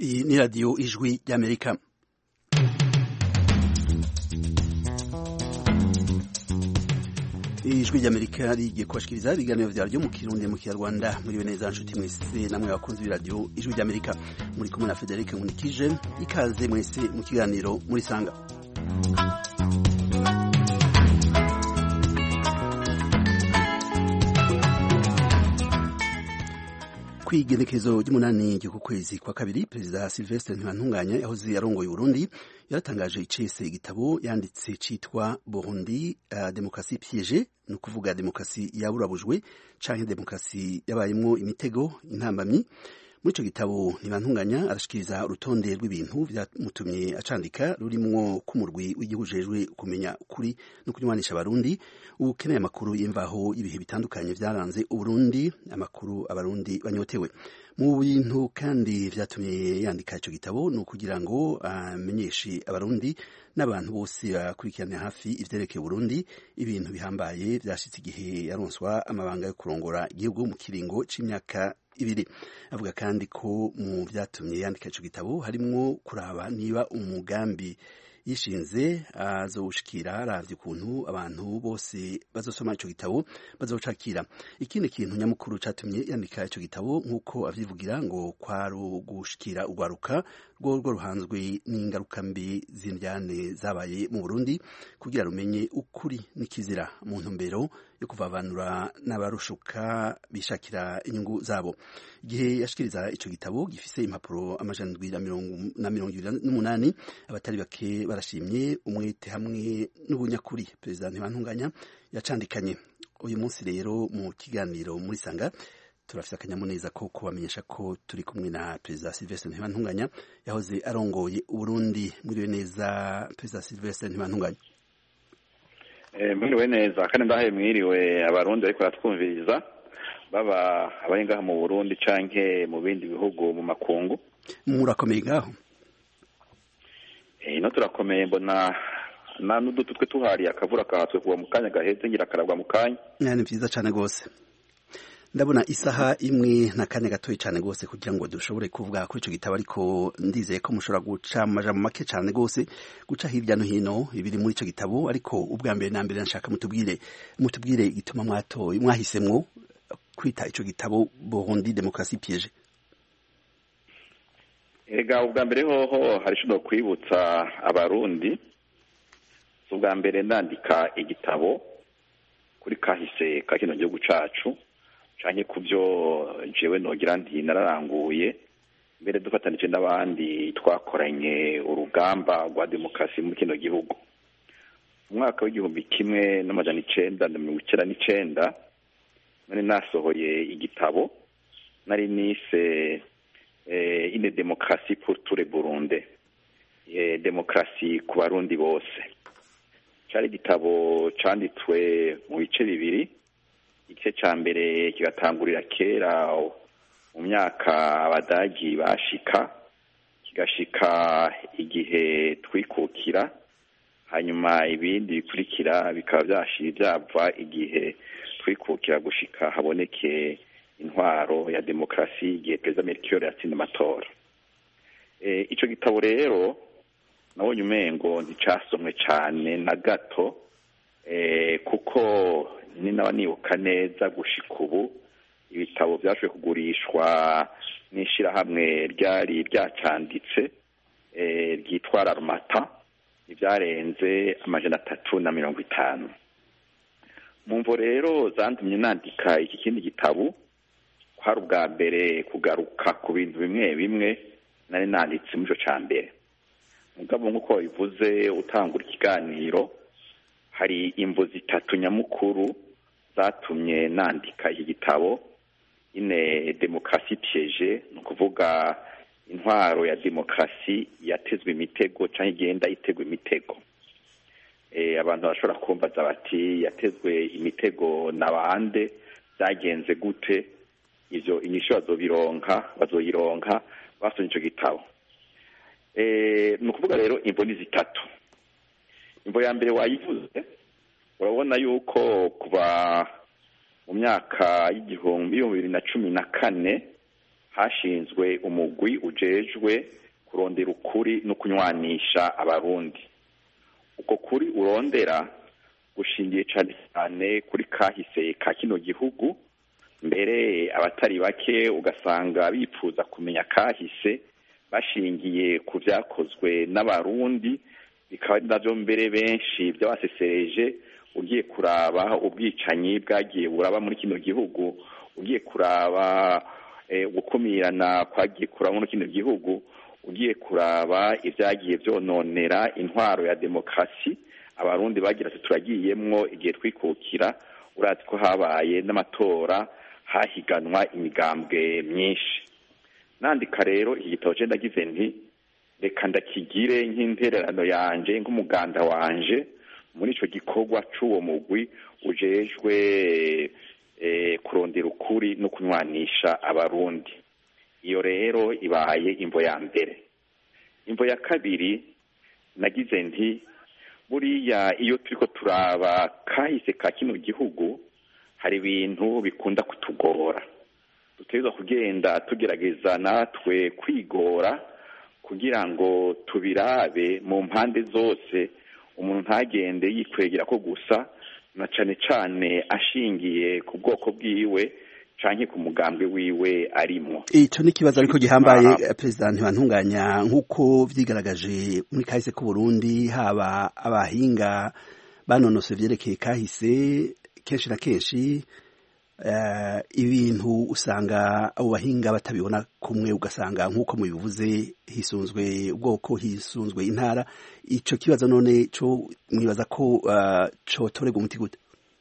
Iyi ni radiyo ijwi ry'amerika ijwi ry'amerika rigiye kubashikiriza ibiganiro vyaryo mu kirundi mu kinyarwanda muriwe neza nshuti mwese namwe bakunzi b'iradiyo ijwi ry'amerika muri kumwe na frederic nkunikije ikaze mwese mu kiganiro muri sanga kw'igenekerezo ry'umunani ry'uku kwezi kwa kabiri perezida silvestre ntibantunganya yahoze arongoye uburundi yaratangaje icese igitabo yanditse citwa burundi uh, demokrasi piege ni ukuvuga demokrasi yaburabujwe canke demokrasi yabayemwo imitego intambamyi muri ico gitabo ntibantunganya arashikiriza urutonde rw'ibintu vyamutumye acandika rurimwo k'umurwi w'igihugu ujejwe kumenya ukuri no kunywanisha abarundi ukeneye amakuru y'imvaho y'ibihe bitandukanye vyaranze uburundi amakuru abarundi banyotewe mu bintu kandi vyatumye yandika ico gitabo ni ukugira ngo amenyeshe uh, abarundi n'abantu bose bakurikirana hafi ivyerekeye Burundi ibintu bihambaye vyashitse igihe yaronswa amabanga yo kurongora igihugu mu kiringo c'imyaka ibiri avuga kandi ko mu vyatumye yandika ico gitabo harimwo kuraba niba umugambi yishinze azowushikira aravye ukuntu abantu bose bazosoma ico gitabo bazocakira ikindi kintu nyamukuru catumye yandika ico gitabo nk'uko avyivugira ngo kwari ugushikira urwaruka rworwo ruhanzwe n'ingaruka mbi z'indyane zabaye mu Burundi kugira rumenye ukuri n'ikizira mu ntumbero yo kuvavanura n'abarushuka bishakira inyungu zabo igihe yashikiriza ico gitabo gifise impapuro amajana ndwi na mirongo ibiri n'umunani abatari bake barashimye umwete hamwe n'ubunyakuri perezida ntibantunganya yacandikanye uyu munsi rero mu kiganiro muri sanga turafite akanyamuneza ko kubamenyesha ko turi kumwe na perezida silvestre ntibantunganya yahoze arongoye uburundi mwiriwe neza perezida silvestre ntibantunganya mwiriwe neza kandi ndahaye mwiriwe abarundi ariko baratwumviriza baba abari ngaha mu burundi canke mu bindi bihugu mu makungu murakomeye ngaho ino turakomeye mbona na n'udutu twe tuhariye akavura kahatswe kuva mu kanya gaheze ngira karagwa mu kanya ni vyiza cane gose ndabona isaha imwe na kanya gatoyi cane gose kugira ngo dushobore kuvuga kuri ico gitabo ariko ndizeye ko mushobora guca amajambo make cane gose guca hirya no hino ibiri muri ico gitabo ariko ubwa mbere na mbere nashaka mutubwire mutubwire igituma mwatoye mwahisemwo kwita ico gitabo Burundi Demokrasi Piege ega ubwa mbere hoho hari ico kwibutsa abarundi ubwa mbere ndandika igitabo kuri kahise ka kino gihugu cacu canke ku byo jewe nogira nti nararanguye mbere dufatanije n'abandi twakoranye urugamba rwa demokarasi muri kino gihugu umwaka w'igihumbi kimwe n'amajana icenda na mirongo icenda n'icenda nari nasohoye igitabo nari nise ine demokarasi pour tous les burunde demokarasi ku barundi bose cari igitabo canditswe mu bice bibiri igice ca mbere kigatangurira kera mu myaka abadagi bashika kigashika igihe twikukira hanyuma ibindi bikurikira bikaba vyashira vyava igihe twikukira gushika haboneke intwaro ya demokarasi igihe perezida Melchior yatsinda amatora e, ico gitabo rero nabonye umengo nticasomwe cane na gato e, kuko ni naba nibuka neza gushika ubu ibitabo vyashoboye kugurishwa n'ishirahamwe ryari ryacanditse ryitwa Rarumata ivyarenze amajana atatu na mirongo itanu mu mvo rero zantumye nandika iki kindi gitabo kwari ubwa mbere kugaruka ku bintu bimwe bimwe nari nanditse muri ico ca mbere mugabo nk'uko wabivuze utangura ikiganiro hari imvo zitatu nyamukuru zatumye nandika iki gitabo ine demokarasi piege ni ukuvuga intwaro ya demokarasi yatezwe imitego cyangwa igenda itegwa imitego abantu bashobora kumbaza bati yatezwe imitego na bande byagenze gute ivyo inyishu bazobironka bazoyironka basomye ico gitabo ni ukuvuga rero imvo ni zitatu imvo ya mbere wayivuze urabona yuko kuva mu myaka y'igihumbi bibiri na cumi na kane hashinzwe umugwi ujejwe kurondera ukuri no kunywanisha abarundi uko kuri urondera gushingiye cyane cyane kuri kahise ka kino gihugu mbere abatari bake ugasanga bifuza kumenya kahise bashingiye ku byakozwe n'abarundi bikaba ari nabyo mbere benshi byabasesereje ugiye kuraba ubwicanyi bwagiye buraba muri kino gihugu ugiye kuraba gukumirana kwagiye kuraba muri kino gihugu ugiye kuraba ibyagiye byononera intwaro ya demokarasi abarundi bagira ati turagiyemwo igihe twikukira urazi ko habaye n'amatora hahiganwa imigambwe myinshi nandika rero iki gitabo cye ndagize nti reka ndakigire nk'intererano yanje nk'umuganda wanje muri icyo gikorwa cy'uwo mugwi ujejwe kurondera ukuri no kunywanisha abarundi iyo rero ibaye imvo ya mbere imvo ya kabiri nagize nti buriya iyo turi ko turaba kahise ka kino gihugu hari ibintu bikunda kutugora dutegereza kugenda tugerageza natwe kwigora kugira ngo tubirabe mu mpande zose umuntu ntagende yikwegera ko gusa na cane cane ashingiye ku bwoko bwiwe canke ku mugambwe wiwe arimwo ico ni ikibazo ariko gihambaye perezida ntibantunganya nk'uko vyigaragaje muri kahise k'u Burundi haba abahinga banonose vyerekeye kahise kenshi na kenshi uh, ibintu usanga abo bahinga batabibona kumwe ugasanga nk'uko mubivuze hisunzwe ubwoko hisunzwe intara ico kibazo none co mwibaza ko uh, cotorega umuti gute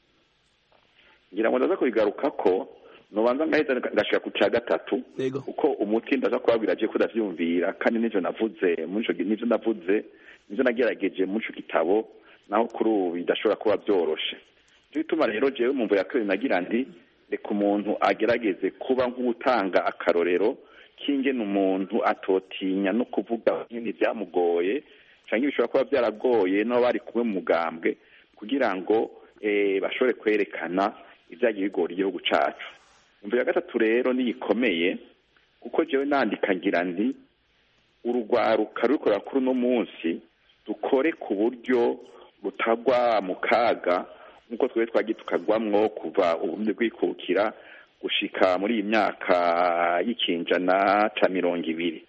ngira ngo ndaza kubigaruka ko nubanza ngahita ngashika ku ca gatatu kuko umuti ndaza kubabwira je ko ndavyumvira kandi nivyo navuze muri nivyo navuze nivyo nagerageje muri ico gitabo naho kuri ubu bidashobora kuba vyoroshe nico gituma rero jewe mu mvo ya kabiri nagira ndi reka umuntu agerageze kuba nk'utanga akarorero k'ingene umuntu atotinya no kuvuga nyine byamugoye canke bishobora kuba byaragoye n'abo bari kumwe mu mugambwe kugira ngo bashobore kwerekana ibyagiye bigora igihugu cacu imvu ya gatatu rero niyikomeye kuko jewe nandika ngira ndi urugwaruka ruriko kuri uno munsi dukore ku buryo rutagwa mu kaga nk'uko twebwe twagiye tukagwamwo kuva uburundi bwikukira gushika muri iyi myaka y'ikinjana ca mirongo ibiri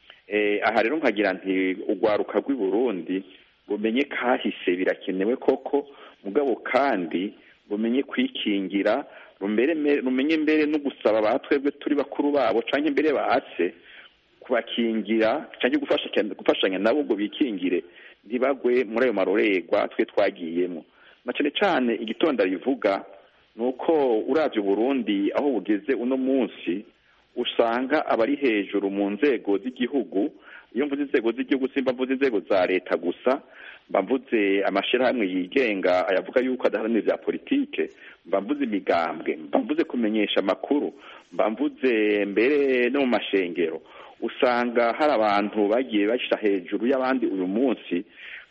aha rero nkagira nti urwaruka rw'i burundi bumenye kahise birakenewe koko mugabo kandi bumenye kwikingira rumenye mbere no gusaba ba twebwe turi bakuru babo canke mbere base kubakingira canke gufashanya nabo ngo bikingire ntibagwe muri ayo marorerwa twe twagiyemo na cane cane igitonda rivuga ni uko uravye Burundi aho bugeze uno munsi usanga abari hejuru mu nzego z'igihugu iyo mvuze inzego z'igihugu simba mvuze inzego za leta gusa mba mvuze amashirahamwe yigenga ayavuga yuko adaharanira vya politike mba mvuze imigambwe mba mvuze kumenyesha amakuru mba mvuze mbere no mu mashengero usanga hari abantu bagiye bashyira hejuru y'abandi uyu munsi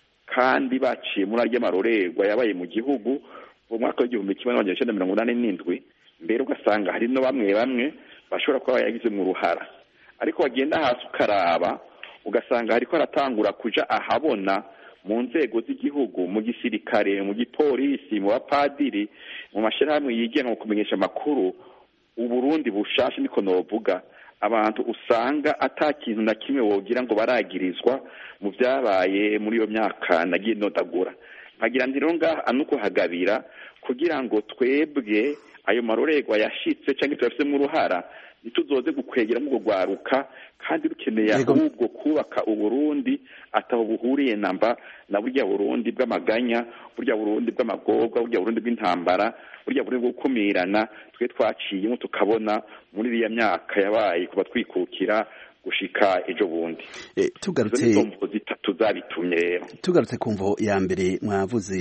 kandi baciye muri arya marorerwa yabaye mu gihugu mu mwaka w'igihumbi kimwe n'amajana icenda mirongo inani n'indwi mbere ugasanga hari no bamwe bamwe bashobora kuba bayagize mu ruhara ariko wagenda hasi ukaraba ugasanga hariko haratangura kuja ahabona mu nzego z'igihugu mu gisirikare mu gipolisi mu bapadiri mu mashyirahamwe yigenga mu kumenyesha amakuru uburundi bushasha niko novuga abantu usanga ata kintu na kimwe wogira ngo baragirizwa mu byabaye muri iyo myaka nagiye nodagura nkagira nti rero ngaha nukuhagabira kugira ngo twebwe ayo marorerwa yashitse cyangwa tuyafitemo uruhara ntituzoze gukwegera mu rwaruka kandi rukeneye ahubwo kubaka uburundi ataho buhuriye namba na burya burundi bw'amaganya burya burundi bw'amagorwa burya burundi bw'intambara burya burundi bwo gukumirana twe twaciyemo tukabona muri iriya myaka yabaye kuba twikukira gushika ejo bundi tugarutse zitatu zabitumye rero tugarutse ku mvo ya mbere mwavuze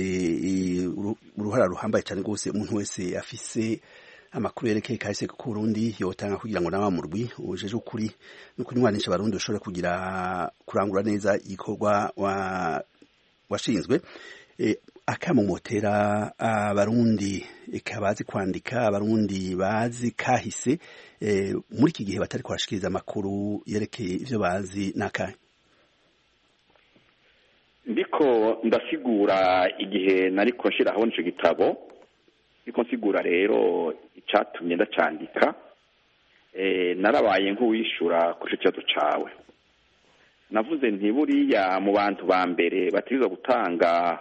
uruhara ruhambaye cyane rwose umuntu wese afise amakuru yerekeye kahise ku Burundi yotanga kugira ngo nawe murwi ujeje ukuri no kunywanisha abarundi ushobore kugira kurangura neza igikorwa wa washinzwe e, akamomotera abarundi eka bazi kwandika abarundi bazi kahise muri iki gihe batari kubashikiriza amakuru yerekeye ivyo bazi n'akahe ndiko ndasigura igihe nariko nshiraho nico gitabo ndiko nsigura rero icatumye ndacandika narabaye nk'uwishura kuri ico kibazo cawe navuze nti buriya mu bantu ba mbere bategerezwa gutanga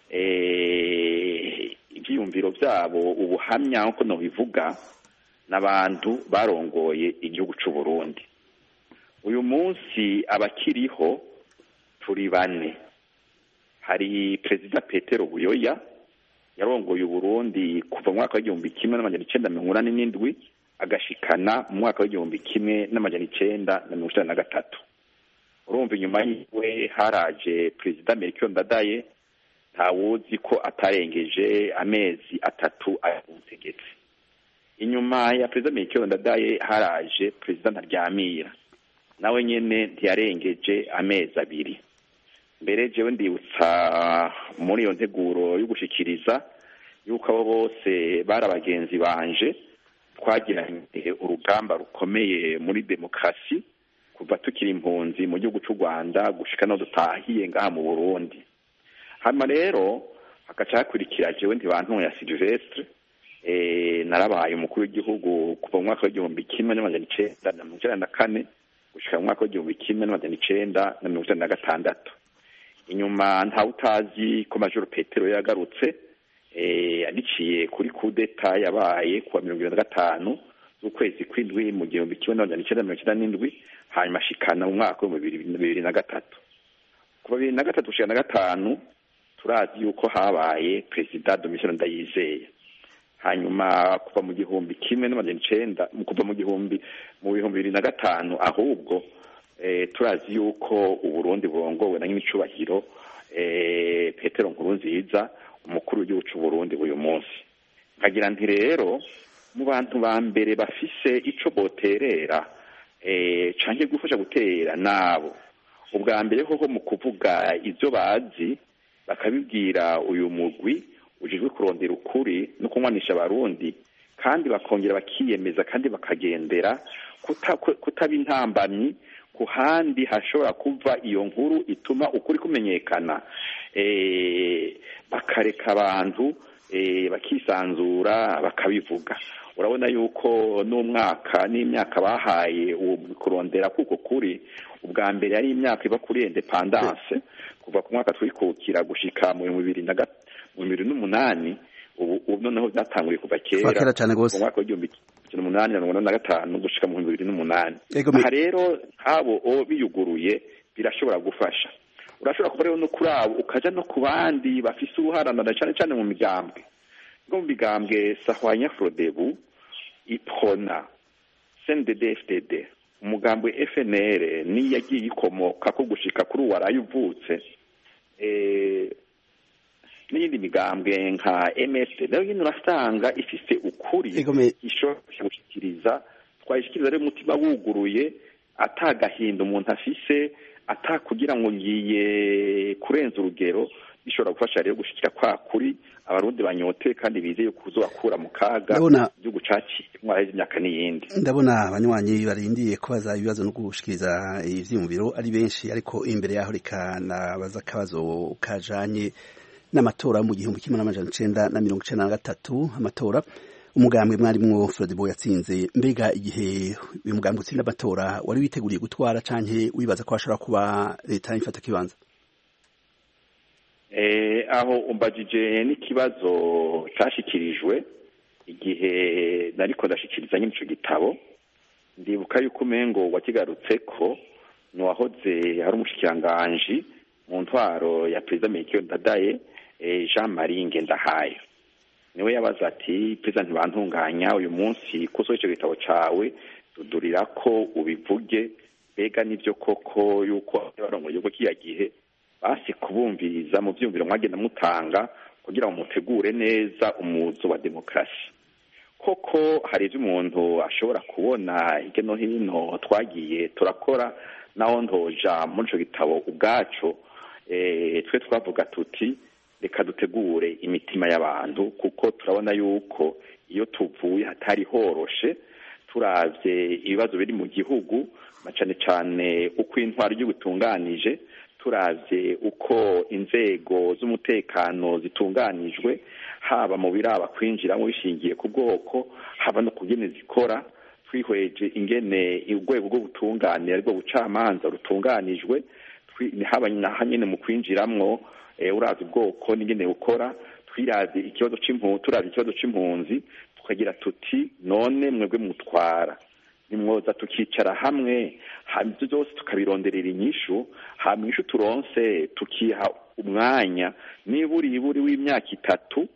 ibyiyumviro byabo ubuhamya nk'uko nabivuga n'abantu barongoye igihugu cy'u Burundi uyu munsi abakiriho turi bane hari perezida petero buyoya yarongoye uburundi kuva mu mwaka w'igihumbi kimwe n'amajana icenda mirongo inani n'indwi agashikana mu mwaka w'igihumbi kimwe n'amajana icenda na mirongo icenda na gatatu urumva inyuma yiwe haraje perezida melchior ndadaye ntawuzi ko atarengeje amezi atatu ari ku butegetsi inyuma ya perezida melchior ndadaye haraje perezida ntaryamira nawe nyene ntiyarengeje amezi abiri mbere jewe ndibutsa muri iyo nteguro yo gushikiriza yuko abo bose bari abagenzi banje twagiranye urugamba rukomeye muri demokarasi kuva tukiri impunzi mu gihugu cy'u rwanda gushika no dutahiye ngaha mu burundi hanyuma rero hagaca hakurikira jewe ntibantuye ya silvestre narabaye umukuru w'igihugu kuva mu mwaka w'igihumbi kimwe n'amajana icenda na mirongo icenda na kane gushika mu mwaka w'igihumbi kimwe n'amajana icenda na mirongo icenda na gatandatu inyuma ntawe utazi ko majoro petero yagarutse biciye kuri kudeta yabaye kuwa mirongo ibiri na gatanu z'ukwezi kw'indwi mu gihumbi kimwe n'amajana icenda mirongo icenda n'indwi hanyuma ashikana mu mwaka w'ibihumbi bibiri na gatatu kuva bibiri na gatatu gushika na gatanu turazi yuko habaye perezida domitien ndayizeye hanyuma kuva mu gihumbi kimwe n'amajana icenda kuva mu gihumbi mu bihumbi bibiri na gatanu ahubwo turazi yuko uburundi burongowe na nyiricubahiro petero nkurunziza umukuru w'igihugu c'uburundi uyu munsi nkagira nti rero mu bantu ba mbere bafise ico boterera canke gufasha gutera nabo ubwa mbere koko mu kuvuga ivyo bazi bakabibwira uyu mugwi ujejwe kurondera ukuri no kunywanisha abarundi kandi bakongera bakiyemeza kandi bakagendera kutaba intambamyi ku handi hashobora kuva iyo nkuru ituma ukuri kumenyekana bakareka abantu bakisanzura bakabivuga urabona yuko n'umwaka n'imyaka bahaye uwo kurondera kuko kuri ubwa mbere ari imyaka iba kuri independance kuva ku mwaka twikukira gushika mu bihumbi bibiri na bibiri n'umunani ubu noneho byatanguye kuva kera mu mwaka w'igihumbi kimwe umunani na mirongo inani na gatanu gushika mu bihumbi bibiri n'umunani aha rero nk'abo biyuguruye birashobora gufasha urashobora kuba rero no kuri abo ukaja no ku bandi bafise ubuharanana cane cane mu migambwe nko mu migambwe sahwanya frodebu ipona cndd fdd umugambwe fnr niyo yagiye ikomoka ko gushika kuri uwo waraye uvutse n'iyindi migambwe nka msd nayo nyine urasanga ifise ukuri ishobora gushikiriza twayishikiriza rero umutima wuguruye atagahinda umuntu afise atakugira ngo ngiye kurenza urugero bishobora gufasha rero gushikira kwa kuri abarundi banyote kandi bizeye kuzobakura mu kaga igihugu caciye mwaheze imyaka n'iyindi ndabona abanywanyi barindiye kubaza ibibazo no gushikiriza ivyiyumviro ari benshi ariko imbere yaho reka nabaza akabazo kajanye n'amatora mu gihumbi kimwe n'amajana icenda na mirongo icenda na gatatu amatora umugambwe mwarimwo Frodebo yatsinze mbega igihe uyu mugambwe utsinda amatora wari witeguriye gutwara canke wibaza ko hashobora kuba leta ifata kibanza aho umbajije n'ikibazo cashikirijwe igihe nariko ndashikiriza nyine ico gitabo ndibuka yuko umengo wakigarutseko ni uwahoze ari umushikiranganji mu ntwaro ya perezida Melchior Ndadaye Jean Marie Ngendahayo niwe yabaza ati perezida ntibantunganya uyu munsi ko ico gitabo cawe dudurira ko ubivuge mbega nivyo koko yuko barongoye yuko kiya gihe basi kubumviriza mu vyumviro mwagenda mutanga kugira ngo mutegure neza umuzo wa demokarasi koko hari ivyo umuntu ashobora kubona hirya no hino twagiye turakora naho ntoja muri ico gitabo ubwaco twe twavuga tuti reka dutegure imitima y'abantu kuko turabona yuko iyo tuvuye hatari horoshe turavye ibibazo biri mu gihugu na cane cane uko intwaro ry'ubutunganije turavye uko inzego z'umutekano zitunganijwe haba mu biraba kwinjiramo bishingiye ku bwoko haba no kugene zikora twihweje ingene urwego rw'ubutungane aribwo bucamanza rutunganijwe haba naho nyene mu kwinjiramwo urazi ubwoko n'ingene bukora twiravye ikibazo c'impunzi turavye ikibazo c'impunzi tukagira tuti none mwebwe mutwara nimwoza tukicara hamwe hama ivyo vyose tukabironderera inyishu hama inyishu turonse tukiha umwanya niburi iburi w'imyaka itatu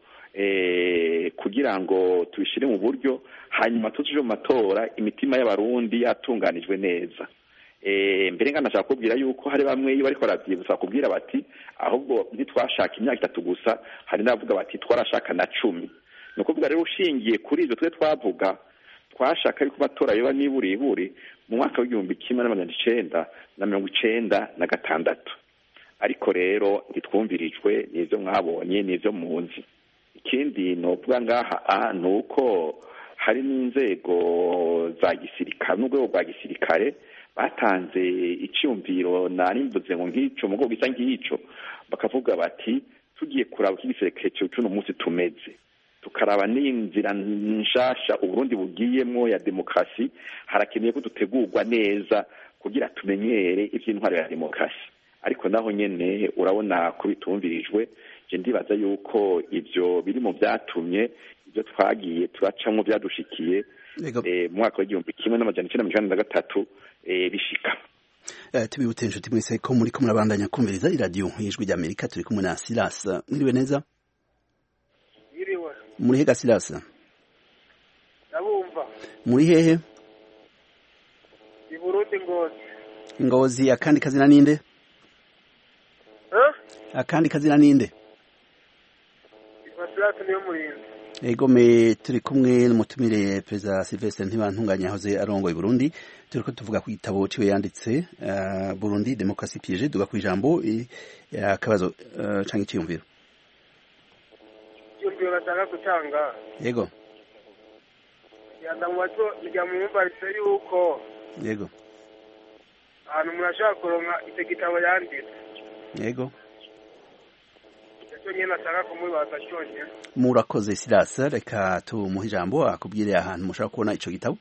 kugira ngo tubishire mu buryo hanyuma tuje mu matora imitima y'abarundi yatunganijwe neza mbere nkanashaka kubwira yuko hari bamwe iyo bariko baravyibutsa kubwira bati ahubwo ntitwashaka imyaka itatu gusa hari n'abavuga bati twarashaka na cumi ni ukuvuga rero ushingiye kuri ivyo twe twavuga twashaka yuko amatora yoba niburiburi mu mwaka w'igihumbi kimwe n'amajana icenda na mirongo icenda na gatandatu ariko rero ntitwumvirijwe n'ivyo mwabonye n'ivyo muzi ikindi novuga ngaha a ni uko hari n'inzego za gisirikare n'urwego rwa gisirikare batanze icyumviro narimvuze ngo nk'ico mu gisa nk'ico bakavuga bati tugiye kuraba uko igisirikare c'uno munsi tumeze tukaraba n'inzira nshasha uburundi bugiyemwo ya demokarasi harakeneye ko dutegurwa neza kugira tumenyere ivy'intwaro ya demokarasi ariko naho nyene urabona ko bitumvirijwe je ndibaza yuko ivyo biri mu vyatumye ivyo twagiye turacamwo vyadushikiye mu mwaka w'igihumbi kimwe n'amajana icenda mirongo na gatatu bishika tubibutse inshuti mwese ko muri ko murabandanya kumviriza iradiyo y'ijwi ry'amerika turi kumwe na silas mwiriwe neza muri hega silas ndabumva muri hehe i burundi ngozi ngozi akandi kazina ninde akandi kazina ninde ifasilasi niyo murinzi egome turi kumwe n'umutumire perezida Sylvestre ntibantunganya yahoze arongoye Burundi turi ko tuvuga ku gitabo ciwe yanditse uh, Burundi Demokrasi piège duga ku ijambo akabazo uh, canke iciyumviro iciyumviro bashaka gutanga yego yanda mu bato rya mwumvaritse yuko yego ahantu umuntu ashobora kuronka icyo gitabo yanditse yego icyo nyine ashaka kumubaza cyonyine murakoze Silas reka tumuhe ijambo akubwire ahantu mushaka kubona ico gitabo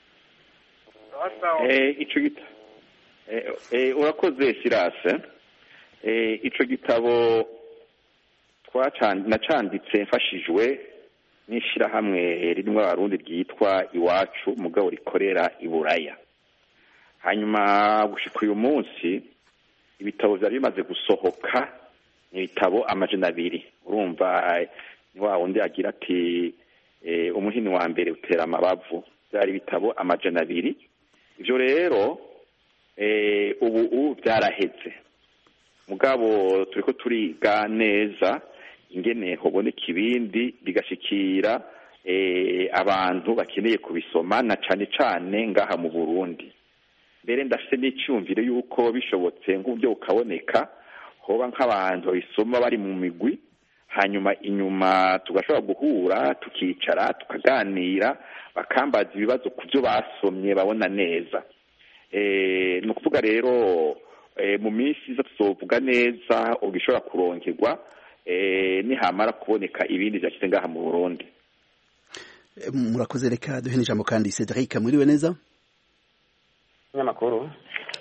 ico gitabo urakoze Silas ico gitabo nacanditse mfashijwe n'ishirahamwe ririmo abarundi ryitwa iwacu mugabo rikorera i buraya hanyuma gushika uyu munsi ibitabo vyari bimaze gusohoka ni ibitabo amajana abiri urumva ni wa wundi agira ati umuhini wa mbere utera amabavu byari ibitabo amajana abiri ivyo rero ubu ubu byaraheze mugabo turiko turiga neza ingene hoboneka ibindi bigashikira abantu bakeneye kubisoma na cane cane ngaha mu burundi mbere ndafite n'icyumviro y'uko bishobotse nk'uburyo bukaboneka hoba nk'abantu babisoma bari mu migwi hanyuma inyuma tugashobora guhura tukicara tukaganira bakambaza ibibazo ku byo basomye babona neza ni ukuvuga rero mu minsi iza tuzovuga neza ubwo ishobora kuronkerwa nihamara kuboneka ibindi byashyize ngaha mu burundi murakoze reka duhe n'ijambo kandi cedric mwiriwe neza nyamakuru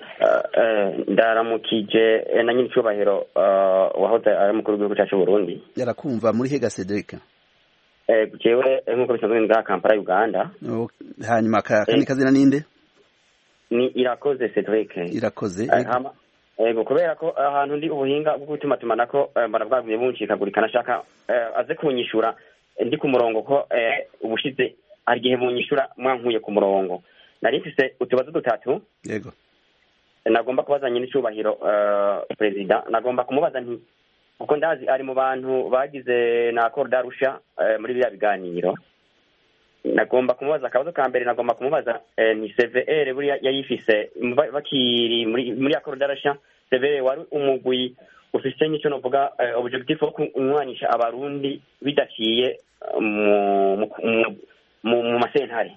ndaramukije na nyiri icyubahiro wahoze ari umukuru w'igihugu cyacu Burundi yarakumva muri hega Cedric jewe nk'uko bisanzwe nga Kampala Uganda hanyuma akandi kazina ninde ni irakoze Cedric irakoze ego kubera ko ahantu ndi ubuhinga bwo gutuma tumanako mbona bwagumye buncikagurika nashaka aze kunyishura ndi ku murongo ko ubushize hari igihe bunyishura mwankuye ku murongo nari mfise utubazo dutatu yego nagomba kubaza nyine icyubahiro perezida nagomba kumubaza nti kuko ndazi ari mu bantu bagize na korudarusha muri biriya biganiro nagomba kumubaza akabazo ka mbere nagomba kumubaza ni cvr buriya yayifise bakiri muri ya korudarusha cvr wari umugwi ufise nk'icyo novuga eh, objectif wo kunywanisha abarundi bidaciye eh, mu mu- mu- mu mu masentare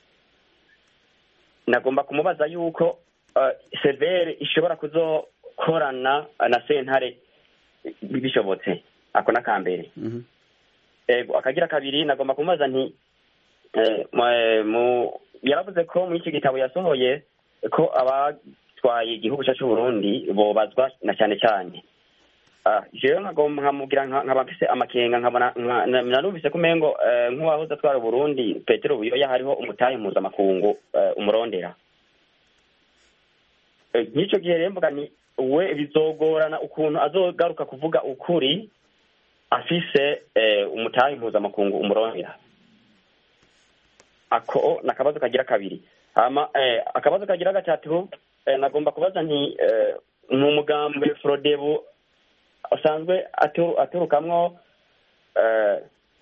nagomba kumubaza yuko eh, severe ishobora kuzokorana na sentare bishobotse ako n'akambere Mhm. ego akagira kabiri nagomba kumubaza nti eh, mu- mu- yaravuze ko muri iki gitabo yasohoye ko abatwaye igihugu cyacu Burundi bobazwa na cyane cyane Ah, jewe nkagomba nkamubwira nka- nkaba mfise amakenga nkabona nka- na- narumvise ko umengo eh, nk'uwahoze atwara Burundi Petero Buyoya hariho umutahe mpuzamakungu eh, umurondera Eh, nk'icyo gihe rero mvuga ni we bizogorana ukuntu azogaruka kuvuga ukuri afise eh, umutahe mpuzamakungu umurondera ako ni akabazo kagira kabiri hama eh, akabazo kagira gatatu eh, nagomba kubaza nti eh, ni umugambwe frodebu usanzwe atu- aturukamwo eh,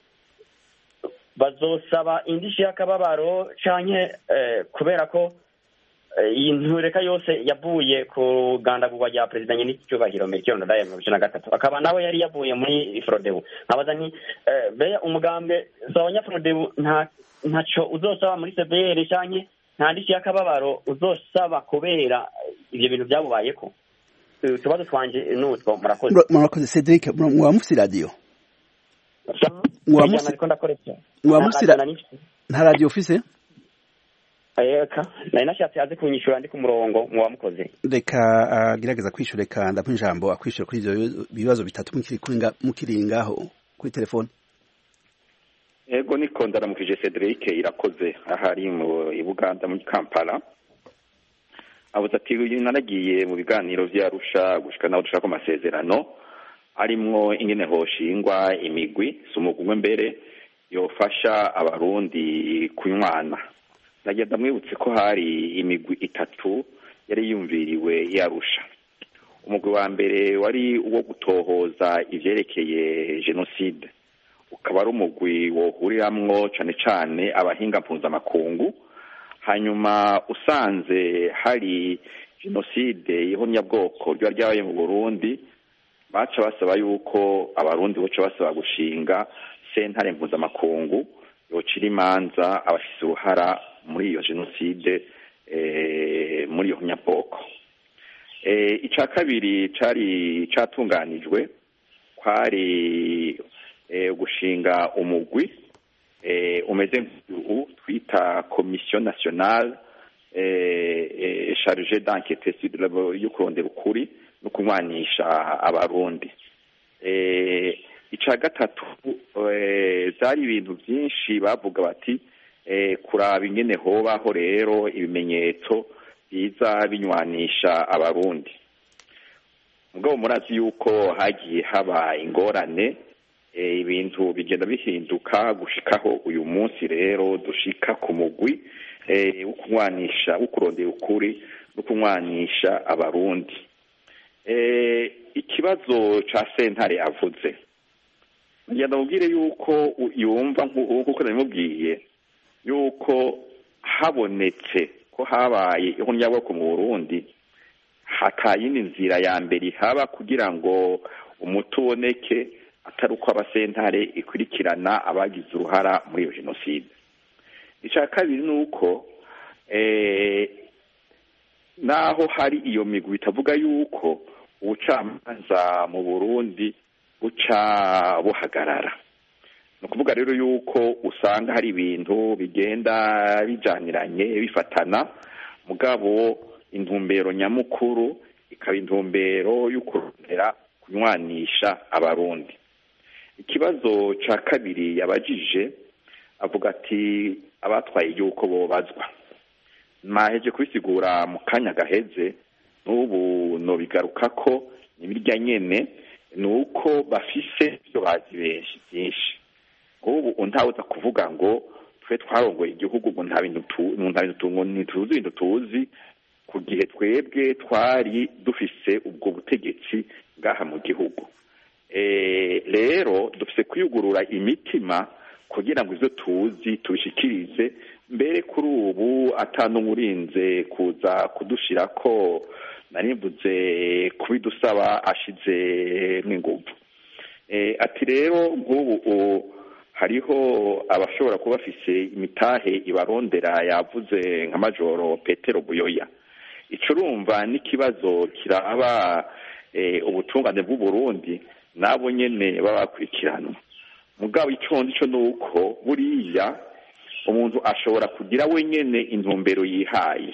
bazosaba indishi y'akababaro canke eh, kubera ko eh, iyi ntureka yose yavuye ku rugandagurwa rya perezida nyir'icyubahiro Melchior Ndadaye mu bibiri na gatatu akaba nawe yari yavuye muri frodebu nkabaza nti eh, beya umugambe za abanyafrodebu nta ntaco uzosaba muri cbr canke nta ndishi y'akababaro uzosaba kubera ivyo bintu vyabubayeko Eh, utubazo twanje nutwo murakoze Mura- murakoze cedric mura- mwaba mufise iradiyo Mwaba musi- ariko ndakoresha mwaba musi ra- Nta- nta- nta- nta radiyo ufise eka nari nashatse aze kunyishura ndi ku murongo muba mukoze reka agerageza kwishyura reka ndamuha ijambo akwishyura kuri ibyo bibazo bitatu mukiri kuri nga- mukiri ngaho kuri telefone ego niko ndaramukije cedric irakoze ahari mu i buganda muri kampala abuze ati uyu naragiye mu biganiro vy'arusha gushika naho dushaka amasezerano arimwo ingene hoshingwa imigwi si umugwi umwe mbere yofasha abarundi kunywana nagira ndamwibutse ko hari imigwi itatu yari yumviriwe yarusha umugwi wa mbere wari uwo gutohoza ivyerekeye jenoside ukaba ari umugwi wohuriramwo cane cane abahinga mpuzamakungu hanyuma usanze hari jenoside y'ihonyabwoko ryo ryabaye mu burundi baca basaba yuko abarundi boca basaba gushinga sentare mpuzamakungu yocira imanza abafise uruhara muri iyo jenoside eh, muri iyo honyabwoko eh, ica kabiri cari catunganijwe kwari eh, gushinga umugwi eh, umeze nk'ubu twita commission nationale eh, eh, charge d'enquête sur le- yo kurondera ukuri no kunywanisha abarundi eh, ica gatatu eh, zari ibintu byinshi bavuga bati eh, kuraba ingene hobaho rero ibimenyetso biza binywanisha abarundi mugabo murazi yuko hagiye haba ingorane eh, ibintu bigenda bihinduka gushikaho uyu munsi rero dushika ku mugwi eh, wo kunywanisha wo kurondera ukuri no kunywanisha abarundi eh, ikibazo ca sentare avuze ngira ndamubwire yuko u- yumva nku- nkuko nabimubwiye yuko habonetse ko habaye ihonyabwoko mu burundi hatayindi nzira ya mbere ihaba kugira ngo umuti uboneke atari uko abasentare ikurikirana abagize uruhara muri iyo jenoside icya kabiri ni uko eh, naho hari iyo migwi bitavuga yuko ubucamanza mu burundi buca buhagarara ni ukuvuga rero yuko usanga hari ibintu bigenda bijaniranye bifatana mugabo intumbero nyamukuru ikaba intumbero yo kurondera kunywanisha abarundi ikibazo ca kabiri yabajije avuga ati abatwaye igihugu bobazwa naheje kubisigura mu kanya gaheze n'ubu nobigaruka ko imirya nyene ni uko bafise ibyo bazi benshi byinshi nk'ubu ntawuza kuvuga ngo twe twarongoye igihugu ngo nta bintu tu- nta bintu tu- ngo ntituzi ibintu tuzi ku gihe twebwe twari dufise ubwo butegetsi ngaha mu gihugu Eh, rero dufise kwiyugurura imitima kugira ngo ivyo tuzi tubishikirize mbere kuri ubu atanumurinze kuza kudushira ko narimbuze kubidusaba ashize n'inguvu ati rero nk'ubu hariho abashobora kuba bafise imitahe ibarondera yavuze nka majoro petero buyoya ico urumva n'ikibazo kiraba ubutungane bw'uburundi nabo nyene baba bakurikiranwa mugabo ico ndico ni uko buriya umuntu ashobora kugira wenyene intumbero yihaye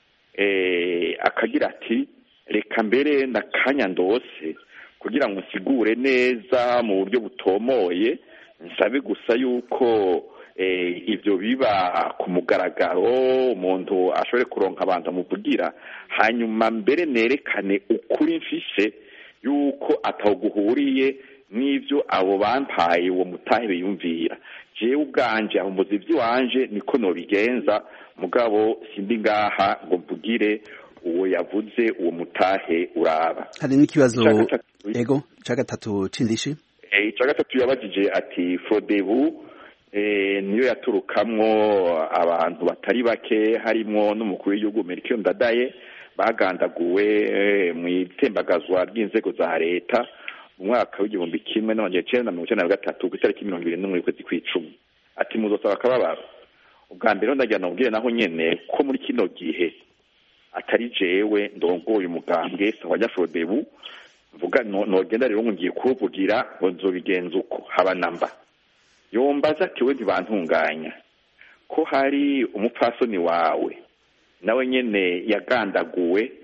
akagira ati reka mbere na kanya ndose kugira ngo nsigure neza mu buryo butomoye nsabe gusa yuko ibyo biba ku mugaragaro umuntu ashobore kuronka abantu amuvugira hanyuma mbere nerekane ukuri mfise yuko atawuguhuriye n'ibyo abo bampaye uwo mutahe biyumvira jewe ubwanje aho muzi iby'iwanje niko nobigenza mugabo sindi ngaha ngo mvugire uwo yavuze uwo mutahe uraba hari n'ikibazo ego ca gatatu c'indishi ica gatatu yabajije ati frodebu niyo yaturukamwo abantu batari bake harimwo n'umukuru w'igihugu Melchior Ndadaye bagandaguwe mu itembagazwa ry'inzego za leta mu mwaka w'igihumbi kimwe n'amajana icenda na mirongo icenda na gatatu ku itariki mirongo ibiri n'umwe y'ukwezi kw'icumi ati muzosaba akababaro ubwa mbere ndagira namubwire naho nyene ko muri kino gihe atari jewe ndongoye umugambwe sawa nyafrodebu mvuga nogenda rero ngiye kuvugira ngo nzobigenza uko haba namba yombaza ati we ntibantunganya ko hari umupfasoni wawe nawe nyene yagandaguwe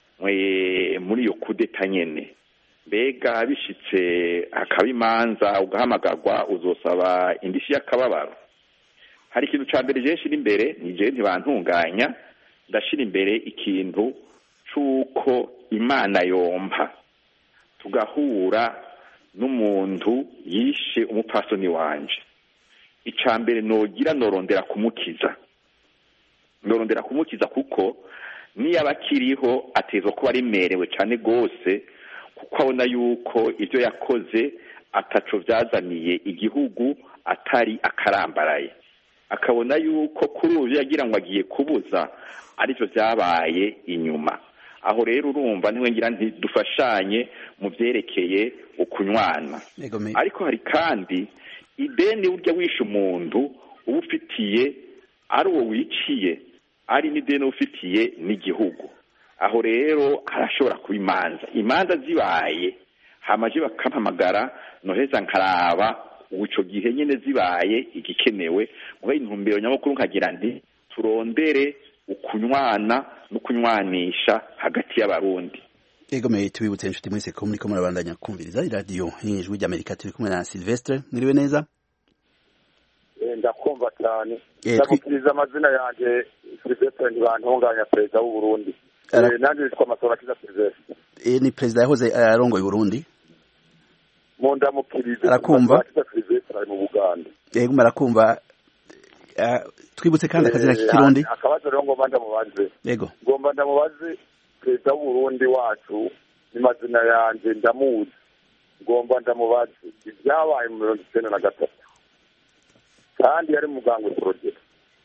muri iyo kudeta nyene mbega bishitse hakaba imanza ugahamagarwa uzosaba indishyi y'akababaro hari ikintu ca mbere je nshira imbere ni jewe ntibantunganya ndashira imbere ikintu c'uko imana yompa tugahura n'umuntu yishe umupfasoni wanje ica mbere nogira norondera kumukiza norondera kumukiza kuko niyaba akiriho atezwa kuba aremerewe cane rwose kuko abona yuko ibyo yakoze ataco vyazaniye igihugu atari akarambaraye akabona yuko kuri ubu yagira ngo agiye kubuza arivyo vyabaye inyuma aho rero urumva niwe ngira nti dufashanye mu vyerekeye ukunywana ariko hari kandi ideni urya wishe umuntu uba ufitiye ari uwo wiciye ari n'ideni uba ufitiye n'igihugu aho rero harashobora kuba imanza imanza zibaye hamaje bakampamagara noheza nkaraba ico gihe nyene zibaye igikenewe muga intumbero nyamukuru nkagira nti turondere ukunywana no kunywanisha hagati y'abarundi ego meye tubibutse inshuti mwese ko muriko murabandanya kumviriza iradiyo ijwi ry'amerika turi kumwe na silvestre mwiriwe neza ndakumva cyane ndamukiriza amazina yanjye silvestre ntibantunganya perezida w'uburundi nanjye witwa masoro akiza silvestre ni perezida yahoze arongoye uburundi mu ndamukiriza arakumva akiza silvestre ari mu buganda ego marakumva twibutse kandi akazina k'ikirundi akabazo rero ngomba ndamubaze yego ngomba ndamubaze perezida w'uburundi wacu ni mazina yanjye ndamuzi ngomba ndamubaze ibyabaye mu mirongo icyenda na gatatu kandi yari muganga porogera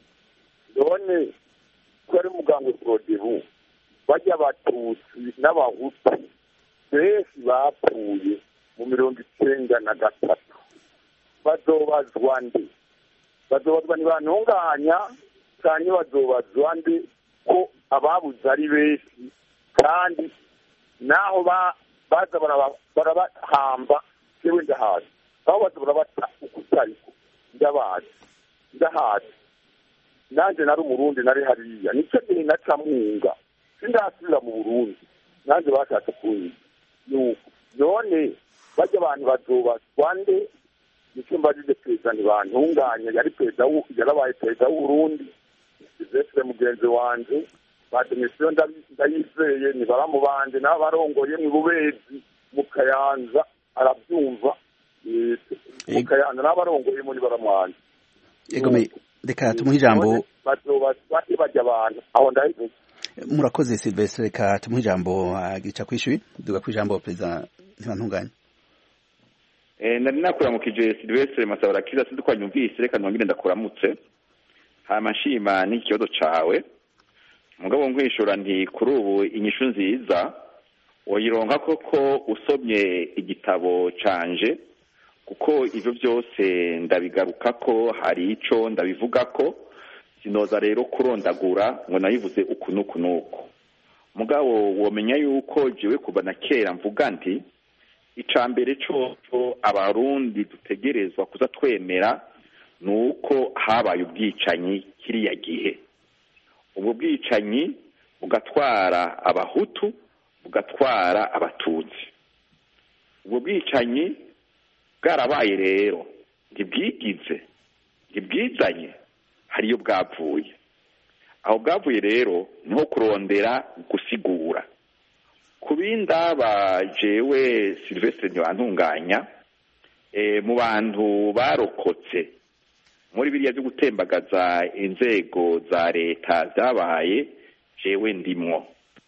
none ko yari muganga porogera bajya abatutsi n'abahutu benshi bapfuye mu mirongo icyenda na gatatu bazobazwa nde bazobazwa ntibantunganya cyane bazobazwa nde ko ababuze ari benshi kandi naho baza barabahamba yewe ndahazi aho baza barabata uko utariko ndabazi ndahazi nanjye nari umurundi nari hariya nicyo gihe naca mwunga sindasubira mu burundi nanjye bashatse kunyiza nuko none bajya abantu bazobazwa nde nicyo mbajije perezida ntibantunganya yari perezida yarabaye perezida w'uburundi silvestre mugenzi wanje bademission ndayizeye ni baramu banje n'abarongoye mu bubezi mu kayanza arabyumva mu kayanza n'abarongoye muri baramu wanje reka tumuhe ijambo bajya abantu aho ndayivuze murakoze silvestre reka tumuhe ijambo gica kwishyuye duga ku ijambo perezida ntibantunganye nari nakuramukije silvestre masabara kiza sinzi ko wanyumvise reka nongere ndakuramutse hama nshima n'ikibazo cawe mugabo nkwishura nti kuri ubu inyishu nziza woyironka koko usomye igitabo canje kuko ivyo byose ndabigaruka ko hari ico ndabivuga ko sinoza rero kurondagura ngo nabivuze uku n'uku n'uku mugabo womenya yuko jewe kuva na kera mvuga nti ica mbere coco abarundi dutegerezwa kuza twemera ni uko habaye ubwicanyi kiriya gihe ubwo bwicanyi bugatwara abahutu bugatwara abatutsi ubwo bwicanyi bwarabaye rero ntibwigize ntibwizanye hariyo bwavuye aho bwavuye rero niho kurondera gusigura ku bindi aba jewe silvestre ntibantunganya mu bantu barokotse muri biriya byo gutembagaza inzego za leta zabaye jewe ndimwo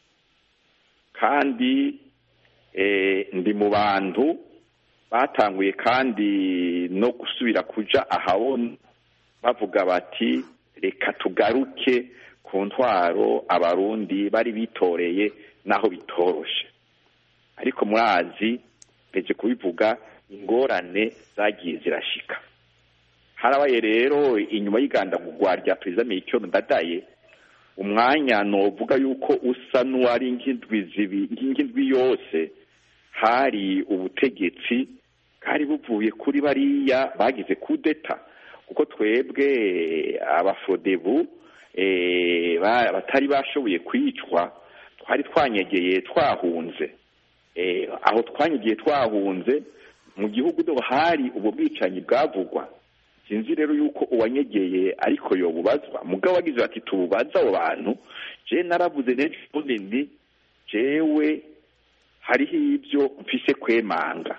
kandi ndi mu bantu batanguye kandi no gusubira kuja ahabona bavuga bati reka tugaruke ku ntwaro abarundi bari bitoreye naho bitoroshe ariko murazi mpeje kubivuga ingorane zagiye zirashika harabaye rero inyuma y'igandagurwa rya perezida Melchior Ndadaye umwanya novuga yuko usa n'uwari nk'indwi yose hari ubutegetsi bwari buvuye kuri bariya bagize kudeta kuko twebwe abafodebu batari bashoboye kwicwa twari twanyegeye twahunze aho twanyegeye twahunze mu gihugu do hari ubwo bwicanyi bwavugwa sinzi rero yuko uwanyegeye ariko yobubazwa mugabo wagize bati tububaze abo bantu je naravuze n'ejo ndi jewe hariho ibyo mfise kwemanga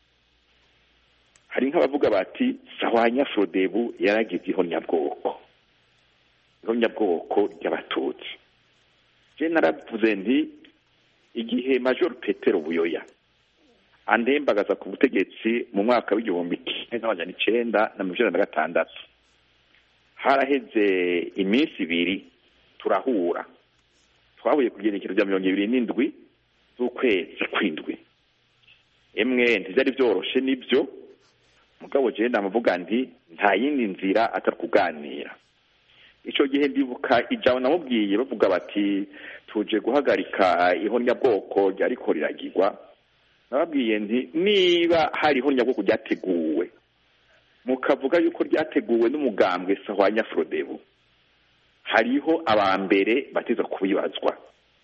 hari nk'abavuga bati sawanya frodebu yaragize ihonyabwoko ihonyabwoko ry'abatutsi je naravuze nti igihe major petero buyoya andembagaza ku butegetsi mu mwaka w'igihumbi kimwe n'amajana icenda na mirongo icenda na gatandatu haraheze iminsi ibiri turahura twahuye ku igenekerezo rya mirongo ibiri n'indwi z'ukwezi kw'indwi emwe ntivyari vyoroshe nivyo mugabo jewe ndamuvuga nti nta yindi nzira atari kuganira ico gihe ndibuka ijabo namubwiye bavuga bati tuje guhagarika ihonyabwoko ryariko riragirwa nababwiye nti niba hari ihonyabwoko ryateguwe mukavuga yuko ryateguwe n'umugambwe sahwanya frodebu hariho abambere bateza kubibazwa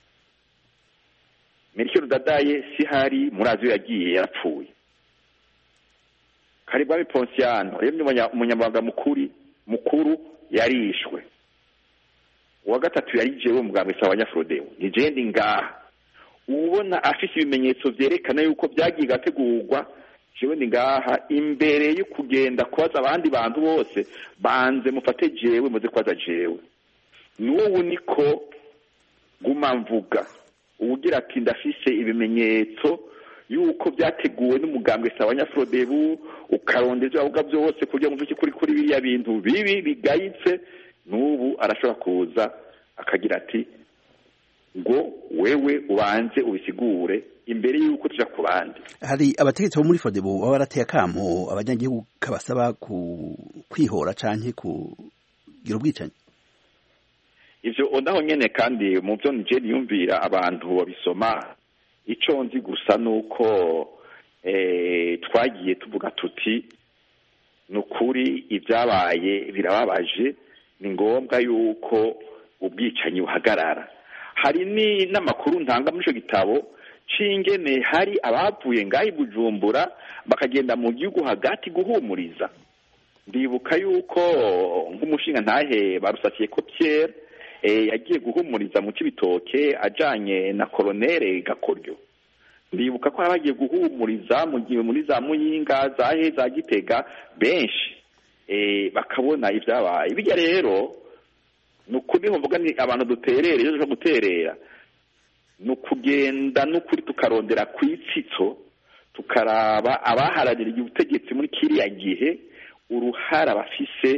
Melchior Ndadaye si hari murazi yagiye yarapfuye Karibwami Ponsiano rero umunyamabanga mukuri mukuru yarishwe uwa gatatu yari jewe umugambwe sahwanya frodebu ni jewe ndi ngaha ubona afise ibimenyetso vyerekana yuko vyagiye gategurwa jewe ndi ngaha imbere yo kugenda kubaza abandi bantu bose banze mufate jewe muze kubaza jewe n'ubu niko guma mvuga uwugira ati ndafise ibimenyetso yuko byateguwe n'umugambwe sawanya frodebu ukarondeza avuga byose kugira ngo mvuge kuri kuri biriya bintu bibi bigayitse n'ubu arashobora kuza akagira ati ngo wewe ubanze ubisigure imbere y'uko tuja ku bandi hari abategetsi bo muri fodebu baba barateye akamo abanyagihugu kabasaba kwihora canke kugira ubwicanyi ivyo naho nyene kandi mu vyo nije niyumvira abantu babisoma ico nzi gusa nuko twagiye tuvuga tuti ni ukuri ibyabaye birababaje ni ngombwa yuko ubwicanyi buhagarara hari n'amakuru ntanga muri icyo gitabo c'ingene hari abavuye ngaho i bujumbura bakagenda mu gihugu hagati guhumuriza ndibuka yuko nk'umushinga ntahe barusasiye ko Pierre yagiye guhumuriza mu cy'ibitoke ajanye na koronere gakoryo ndibuka ko bagiye guhumuriza mu gihe muri za muyinga za he za gitega benshi bakabona ibyabaye bijya rero ni ukuri mvuga ni abantu duterera iyo tuje guterera ni ukugenda n'ukuri tukarondera ku itsitso tukaraba abaharanira ubutegetsi muri kiriya gihe uruhara bafise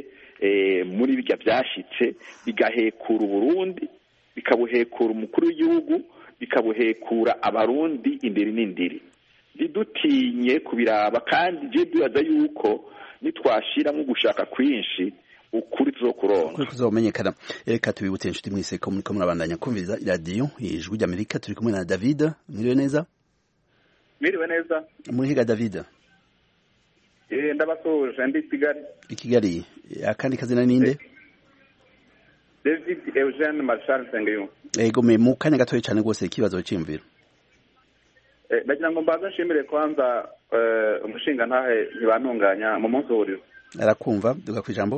muri bijya byashyitse bigahekura uburundi bikabuhekura umukuru w'igihugu bikabuhekura abarundi indiri n'indiri ntidutinye kubiraba kandi je dubaza yuko nitwashiramo gushaka kwinshi ukuri tuzokuronka kuri kuzomenyekana reka tubibutse inshuti mwese ko muriko murabandanya kumviriza iradiyo ijwi ry'amerika turi kumwe na david mwiriwe neza mwiriwe neza murihiga david eh ndabasuje ndi kigali i kigali akandi kazina ninde david eugene marshal sengeyo ego me mu kanya gatoya cyane rwose ikibazo cy'imviro ndagira ngo mbanze nshimire kwanza umushinga ntahe ntibantunganya mu munsi w'uburiro arakumva duga ku ijambo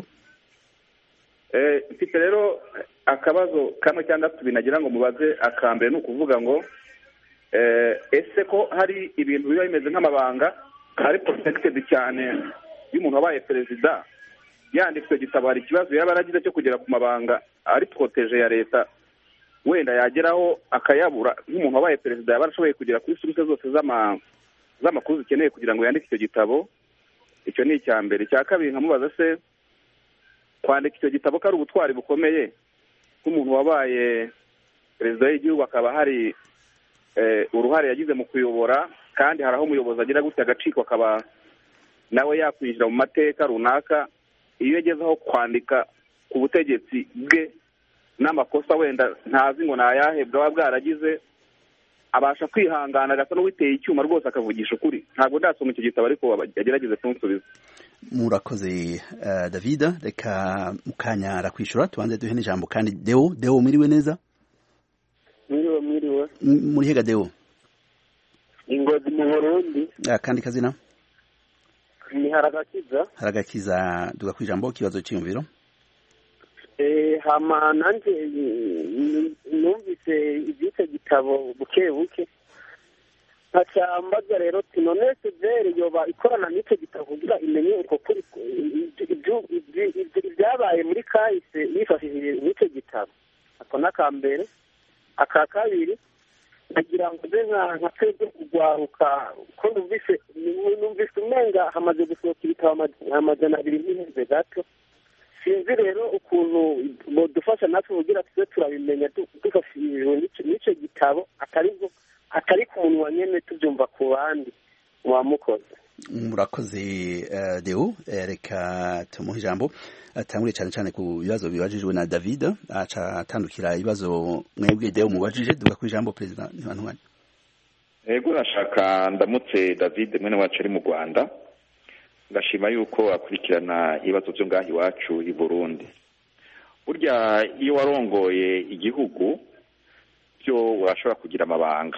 mfite rero akabazo kamwe cyangwa tubiri nagira ngo mubaze akambere ni ukuvuga ngo ese ko hari ibintu biba bimeze nk'amabanga ari protected cyane y'umuntu wabaye perezida yanditswe gitabo hari ikibazo yaba yaragize cyo kugera ku mabanga ari protege ya leta wenda yageraho akayabura nk'umuntu wabaye perezida yaba arashoboye kugera kuri serivisi zose z'amakuru zikeneye kugira ngo yandike icyo gitabo icyo ni icya mbere icya kabiri nkamubaza se kwandika icyo gitabo ko ari ubutwari bukomeye nk'umuntu wabaye perezida w'igihugu akaba hari uruhare yagize mu kuyobora kandi hari aho umuyobozi agira gutya agaciko akaba nawe yakwinjira mu mateka runaka iyo agezeho kwandika ku butegetsi bwe n'amakosa wenda ntazi ngo ni ayahe bwaba bwaragize abasha kwihangana agasa n'uwiteye icyuma rwose akavugisha ukuri ntabwo ndasoma icyo gitabo ariko yagerageze kunsubiza murakoze david reka mukanya arakwishyura tubanze duhe n'ijambo kandi deo deo mwiriwe neza mwiriwe mwiriwe muri hega deo ingozi mu burundi akandi kazina ni haragakiza haragakiza duga ku ijambo ikibazo cy'imviro hama nanjye numvise iby'icyo gitabo buke buke nkacambaza rero ati none severi yoba ikorana n'icyo gitabo kugira imenye uko kuri ibyabaye muri kahise yifashishije n'icyo gitabo ako ni aka mbere aka kabiri nagira ngo nze nka twebwe kugwaruka ko numvise numvise umenga hamaze gusohoka ibitabo amajana abiri n'iheze gato sinzi rero ukuntu bodufasha natwe kugira tuze turabimenya dufashishijwe n'icyo gitabo atari atari ku munwa nyine tubyumva ku bandi wamukoze murakoze deo reka tumuhe ijambo atangure cyane cyane ku bibazo bibajijwe na david aca atandukira ibibazo mwebwe deo mubajije duga ku ijambo perezida ntibantwanya yego urashaka ndamutse david mwene wacu ari mu rwanda ngashima yuko akurikirana ibibazo byo ngaho iwacu i burundi burya iyo warongoye igihugu byo urashobora kugira amabanga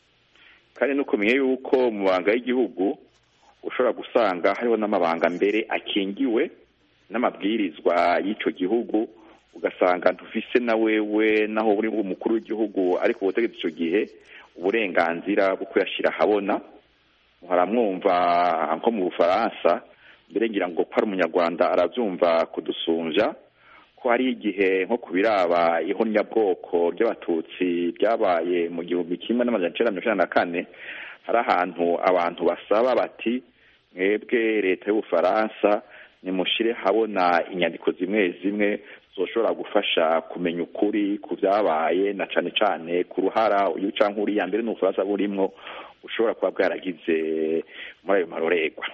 kandi nukomeye yuko mu mabanga y'igihugu ushobora gusanga hariho n'amabanga mbere akingiwe n'amabwirizwa y'icyo gihugu ugasanga ntufise na wewe naho uri umukuru w'igihugu ariko ubutegetsi icyo gihe uburenganzira bwo kuyashyira ahabona haramwumva nko mu bufaransa mbere ngira ngo ko ari umunyarwanda arabyumva kudusunja ko hari igihe nko ku biraba ihonyabwoko ry'abatutsi byabaye mu gihumbi kimwe n'amajana icyenda mirongo icyenda na kane hari ahantu abantu basaba bati mwebwe leta y'ubufaransa nimushyire habona inyandiko zimwe zimwe zoshobora gufasha kumenya ukuri ku byabaye na cyane cyane ku ruhara uyu cyangwa uriya mbere n'ubufaransa burimwo ushobora kuba bwaragize muri ayo marorerwa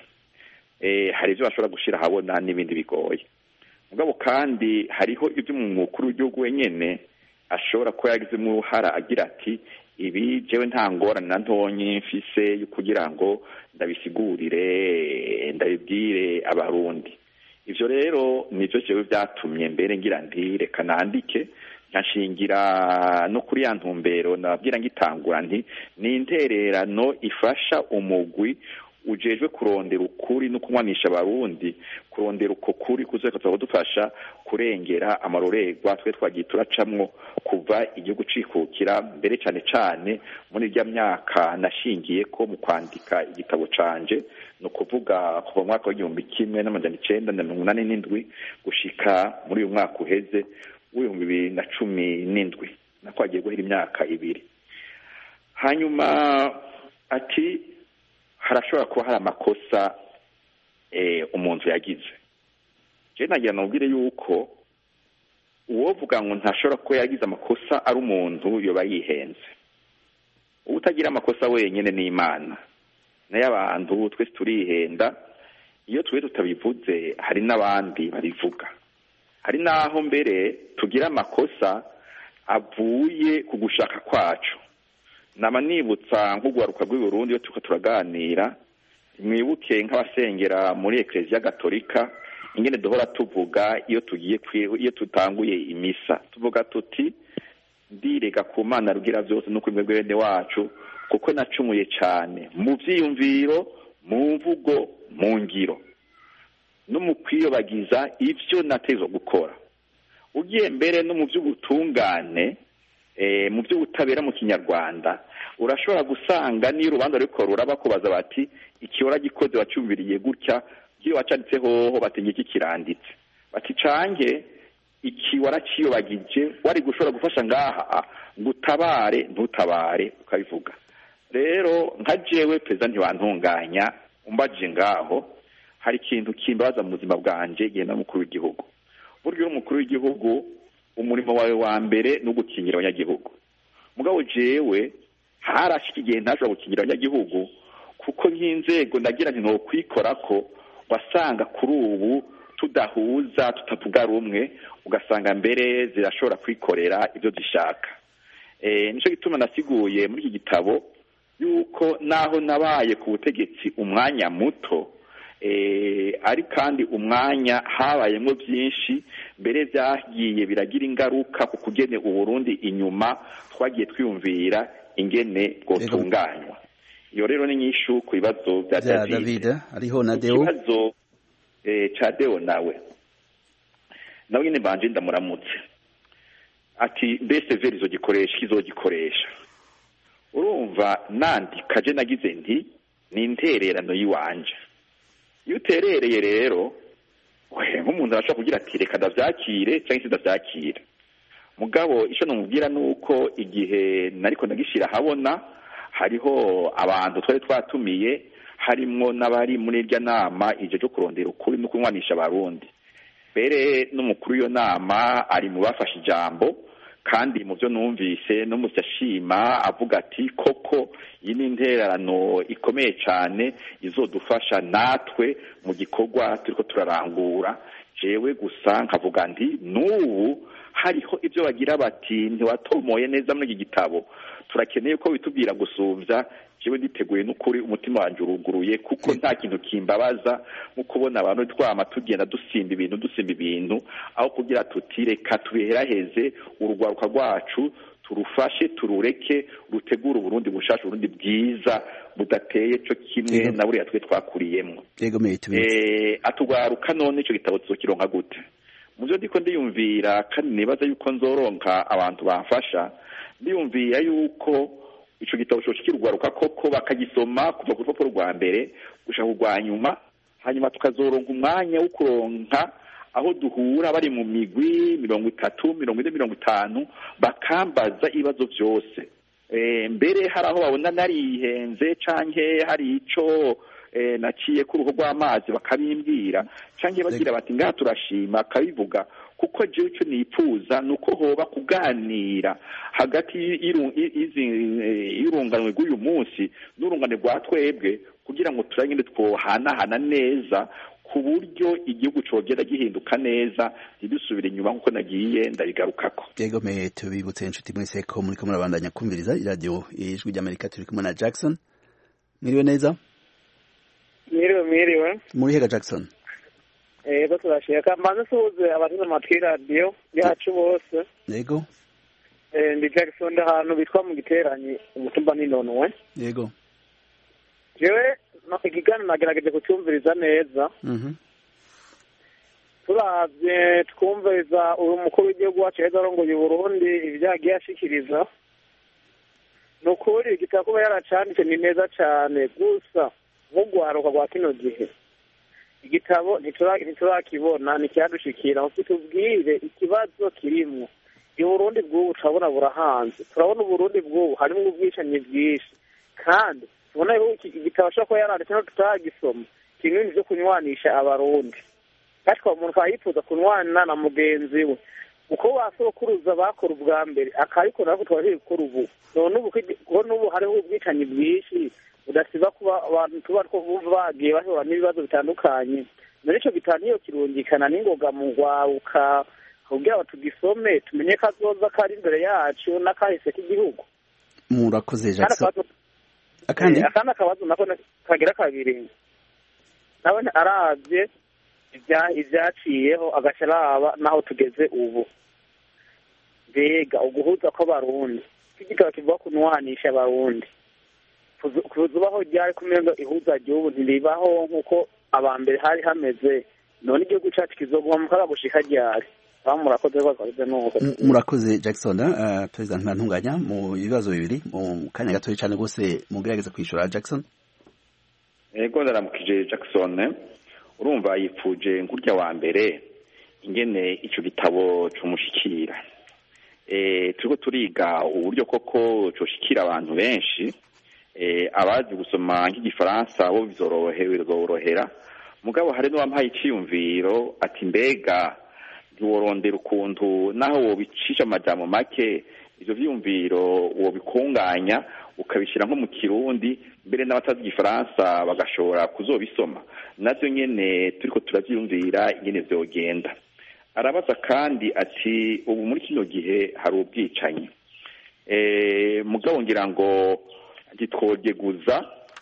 hari ibyo bashobora gushyira ahabona n'ibindi bigoye mugabo kandi hariho ibyo umukuru w'igihugu wenyine ashobora kuba yagizemo uruhara agira ati ibi jewe nta ngorane na ntonyi mfise kugira ngo ndabisigurire ndabibwire abarundi ibyo rero nibyo jewe byatumye mbere ngira ndi reka nandike nkashingira no kuri ya ntumbero nababwira ngitangura nti ni intererano ifasha umugwi ujejwe kurondera ukuri no kunywanisha abarundi kurondera uko kuri kuzeka dufasha kurengera amarorerwa twe twagiye turacamwo kuva igihugu cikukira mbere cyane cyane muri irya myaka nashingiye ko mu kwandika igitabo canje ni ukuvuga kuva mu mwaka w'igihumbi kimwe n'amajana icenda na mirongo inani n'indwi gushika muri uyu mwaka uheze w'ibihumbi bibiri na cumi n'indwi nako hagiye guhera imyaka ibiri hanyuma ati harashobora kuba hari amakosa umuntu yagize je nagira nubwire yuko uwovuga ngo ntashobora kuba yagize amakosa ari umuntu yoba yihenze utagira amakosa wenyine ni imana nayo abantu twese turihenda iyo twe tutabivuze hari n'abandi babivuga hari n'aho mbere tugira amakosa avuye ku gushaka kwacu nama nibutsa nk'urwaruka rw'i Burundi iyo turiko turaganira mwibuke nk'abasengera muri ekereziya gatolika ingene duhora tuvuga iyo tugiye iyo tutanguye imisa tuvuga tuti ndirega ku mana rugira byose no kuri bene wacu kuko nacumuye cyane mu byiyumviro mu mvugo mu ngiro no mu kwiyobagiza ibyo nateza gukora ugiye mbere no mu by'ubutungane mu by'ubutabera mu kinyarwanda urashobora gusanga niyo urubanza ruriko ruraba kubaza bati ikihora gikoze wacyumviriye gutya iyo wacanditse hoho batinya iki kiranditse bati cange iki waraciyobagije wari gushobora gufasha ngaha ngo utabare ntutabare ukabivuga rero nka jewe perezida ntiwantunganya umbajije ngaho hari ikintu kimbabaza mu buzima bwanje genda n'umukuru w'igihugu burya uri umukuru w'igihugu umurimo wawe wa mbere ni ugukingira abanyagihugu mugabo jewe harashika igihe ntashobora gukingira abanyagihugu kuko nk'inzego ndagira nti nokwikora ko wasanga kuri ubu tudahuza tutavuga rumwe ugasanga mbere zirashobora kwikorera ibyo zishaka nicyo gituma nasiguye muri iki gitabo yuko naho nabaye ku butegetsi umwanya muto ari kandi umwanya habayemo byinshi mbere byagiye biragira ingaruka ku kugene uburundi inyuma twagiye twiyumvira ingene bwotunganywa iyo rero ni nyinshi ku bibazo bya david ariho na deo ikibazo cya deo nawe nawe nyine mbanje ndamuramutse ati mbese veri izogikoresha izogikoresha urumva nandika je nagize nti ni intererano y'iwanje iyo uterereye rero nk'umuntu arashobora kugira ati reka ndabyakire cyangwa se ndabyakire mugabo icyo namubwira ni uko igihe nariko ndagishyira ahabona hariho abantu twari twatumiye harimwo n'abari muri irya nama igihe cyo kurondera ukuri no kunywanisha abarundi mbere n'umukuru w'iyo nama ari mu bafashe ijambo kandi mu byo numvise no mu ashima avuga ati koko iyi ni intererano ikomeye cyane izodufasha natwe mu gikorwa turiko turarangura jewe gusa nkavuga nti n'ubu hariho ibyo bagira bati ntiwatomoye neza muri iki gitabo turakeneye ko bitubwira gusumbya jewe nditeguye n'ukuri umutima wanjye uruguruye kuko nta kintu kimbabaza nko kubona abantu twama tugenda dusimba ibintu dusimba ibintu aho kugira tuti reka tubiheraheze urugwaruka rwacu turufashe turureke rutegure uburundi bushasha uburundi bwiza budateye cyo kimwe na buriya twe twakuriyemo atugwaruka none icyo gitabo tuzokironka gute mu byo ndiko ndiyumvira kandi nibaza yuko nzoronka abantu bamfasha ndiyumvira yuko ico gitabo cyo kirugwaruka koko bakagisoma kuva ku rupapuro rwa mbere gushaka urwa nyuma hanyuma tukazoronka umwanya wo kuronka aho duhura bari mu migwi mirongo itatu mirongo ine mirongo itanu bakambaza ibibazo byose mbere hari aho babona narihenze canke hari ico naciye ku ruhu rw'amazi bakabimbwira cyangwa bagira bati ngaha turashima akabivuga kuko jewe icyo nipfuza ni uko hoba kuganira hagati y'urunganwe rw'uyu munsi n'urungane rwa twebwe kugira ngo turangire twohanahana neza ku buryo igihugu cogera gihinduka neza ntidusubire inyuma nk'uko nagiye ndabigarukako yego me tubibutse inshuti mwese ko muriko murabandanya kumviriza iradiyo ijwi ry'amerika turi kumwe na jackson mwiriwe neza mwiriwe mwiriwe murihega jackson yego turashaka mbanze suhuze abateze amatwi y'iradiyo yacu bose yego ndi jackson ahantu bitwa mu giteranyi umutumba n'inonowe yego jewe ikiganiro nagerageje kucyumviriza neza turavye twumviriza uyu mukuru w'igihugu wacu heza arongoye uburundi ibyo yagiye ashikiriza ni ukuri igitabo kuba yaracanditse ni neza cane gusa nk'urwaruka rwa kino gihe igitabo ntiturakibona ntikihadushikira ngo kitubwire ikibazo kirimwo uburundi bw'ubu turabona burahanze turabona uburundi bw'ubu harimo ubwicanyi bwinshi kandi tubona yuko iki gitabo ashobora kuba yaranditse no tutagisoma kimwe vyo kunywanisha abarundi ariko umuntu akaba yifuza kunwana na mugenzi we uko basokuruza bakora ubwa mbere akabikora ariko tukaba turi gukora ubu none ubu kuko n'ubu hariho ubwicanyi bwinshi budasiba kuba abantu tuba two bagiye bahura n'ibibazo bitandukanye muri icyo gitabo niyo kirungikana n'ingoga mu rwaruka kugira ngo tugisome tumenye ko azoza kari imbere yacu n'akahise k'igihugu murakoze jackson akandi akandi akabazo nako kagira kabiri nawe arabye ibyaciyeho agaca araba n'aho tugeze ubu mbega uguhuza kw'abarundi igitabo kivuga kunwanisha abarundi kuzubaho ryari kumenga ihuza ry'ubu ntiribaho nk'uko abambere hari hameze none igihugu cyacu kizoguma mu kaga gushika ryari murakoze rwose nuko murakoze jackson perezida ntibantunganya mu bibazo bibiri mu kanya gatoya cyane rwose mugerageza kwishyura jackson yego ndaramukije jackson urumva yipfuje nk'urya wa mbere ingene icyo gitabo cyumushikira turiko turiga uburyo koko coshikira abantu benshi abazi gusoma nk'igifaransa bo bizorohera mugabo hari n'uwampaye iciyumviro ati mbega ntiworondera ukuntu naho wobicisha amajambo make ivyo vyiyumviro wobikunganya ukabishyira nko mu kirundi mbere n'abatazi igifaransa bagashobora kuzobisoma navyo nyene turiko turavyiyumvira ingene vyogenda arabaza kandi ati ubu muri kino gihe hari ubwicanyi mugabo ngira ngo ntitwogeguza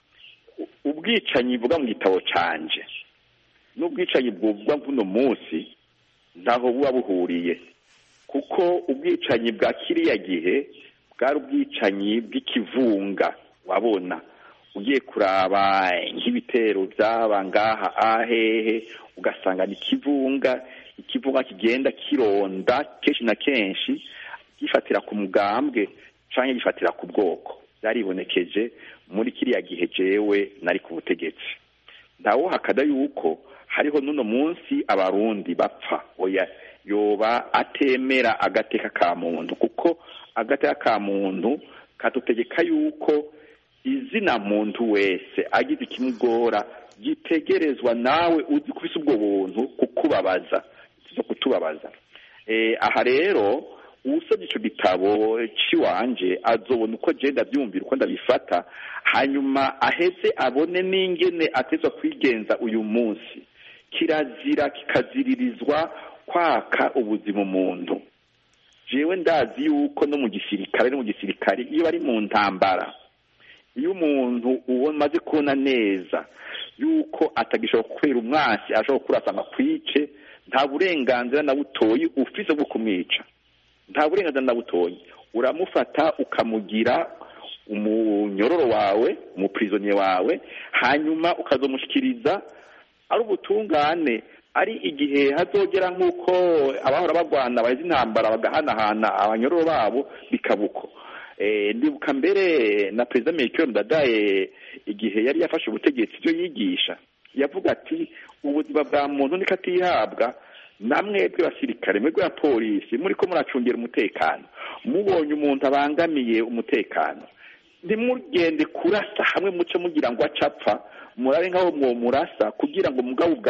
ubwicanyi buvuga mu gitabo canje n'ubwicanyi bwuvugwa nk'uno munsi ntaho buba buhuriye kuko ubwicanyi bwa kiriya gihe bwari ubwicanyi bw'ikivunga wabona ugiye kuraba nk'ibitero byaba ngaha ahehe ugasanga ni ikivunga ikivunga kigenda kironda kenshi na kenshi gifatira ku mugambwe cyangwa gifatira ku bwoko byaribonekeje muri kiriya gihe jewe nari ku butegetsi ntawuhakada yuko hariho n'uno munsi abarundi bapfa oya yoba atemera agateka ka muntu kuko agateka ka muntu kadutegeka yuko izina muntu wese agize ikimugora gitegerezwa nawe uzi kubisa ubwo buntu kukubabaza zo kutubabaza aha rero usabye icyo gitabo cy'iwanje azobona uko agenda abyumvira uko ndabifata hanyuma aheze abone n'ingene atezwa kwigenza uyu munsi kirazira kikaziririzwa kwaka ubuzima umuntu jewe ndazi yuko no mu gisirikare no mu gisirikare iyo bari mu ntambara iyo umuntu uwo maze kubona neza yuko atagishobora kubera umwasi ashobora kurasanga kwice nta burenganzira na butoyi ufise bwo kumwica nta burenganzira na butoyi uramufata ukamugira umunyororo wawe umupirizoniye wawe hanyuma ukazomushikiriza ari ubutungane ari igihe hazogera nk'uko abahora bagwana baheze intambara bagahanahana abanyororo babo bikabuko ndibuka mbere na perezida Melchior Ndadaye igihe yari yafashe ubutegetsi ibyo yigisha yavuga ati ubuzima bwa muntu niko atihabwa namwe bw'abasirikare mwebwe ya polisi muri ko muracungira umutekano mubonye umuntu abangamiye umutekano ntimugende kurasa hamwe muce mugira ngo acapfa murabe nk'aho mwo murasa kugira ngo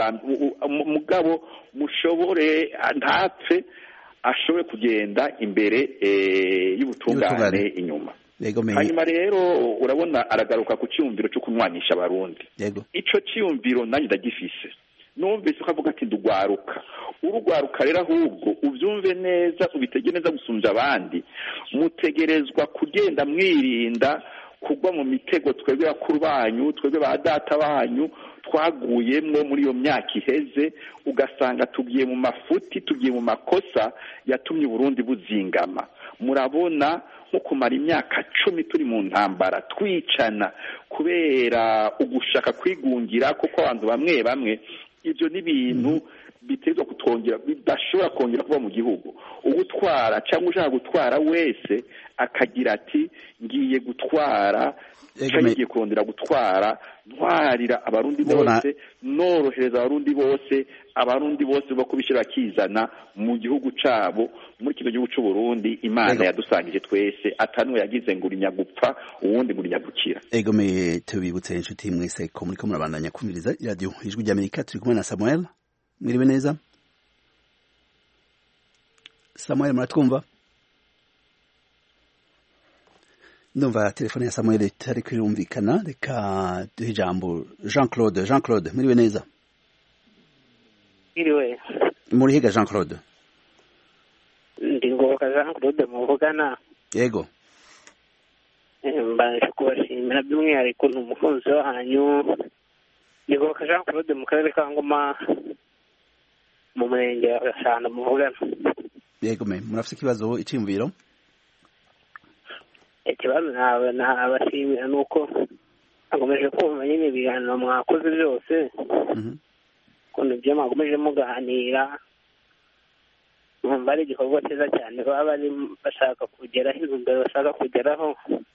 mugabo mushobore ntapfe ashobore kugenda imbere y'ubutungane inyuma hanyuma rero urabona aragaruka ku cyumviro cyo kunywanisha abarundi icyo cyumviro nanjye ndagifise numvise ko avuga ati ndugwaruka urugwaruka rero ahubwo ubyumve neza ubitege neza gusumbya abandi mutegerezwa kugenda mwirinda kugwa mu mitego twebwe bakuru banyu twebwe ba data banyu twaguyemwo muri iyo myaka iheze ugasanga tugiye mu mafuti tugiye mu makosa yatumye uburundi buzingama murabona nko kumara imyaka cumi turi mu ntambara twicana kubera ugushaka kwigungira kuko abantu bamwe bamwe ibyo ni ibintu bitezwa kutwongera bidashobora kongera kuba mu gihugu ugutwara cyangwa ushaka gutwara wese akagira ati ngiye gutwara cyangwa ngiye kongera gutwara ntwarira abarundi bose norohereza abarundi bose abarundi bose bo kubishyira bakizana mu gihugu cyabo muri kino gihugu cy'u Burundi imana yadusangije twese atanuwe yagize ngo urinya gupfa uwundi ngo urinya gukira egomeye tubibutse inshuti mwese ko muri ko murabandanya kumviriza iradiyo ijwi ry'amerika turi kumwe na samuel mwiriwe neza samuel muratwumva ndumva telefone ya samuel itari kwirumvikana reka duhe ijambo jean claude jean claude mwiriwe neza Iriwe, muri higa jean claude ndi ngoboka Jean Claude muvugana yego Eh, mbanje kubashimira by'umwihariko ni umukunzi wanyu ndi ngoboka Jean Claude mu karere ka Ngoma mu murenge wa Gasana muvugana yego me murafite ikibazo iciyumviro ikibazo nawe nabashimira ni uko nakomeje kumva nyine ibiganiro mwakoze byose Mhm. ukuntu ibyo mwakomeje muganira numva ari igikorwa cyiza cyane baba bari bashaka kugeraho intumbero bashaka kugeraho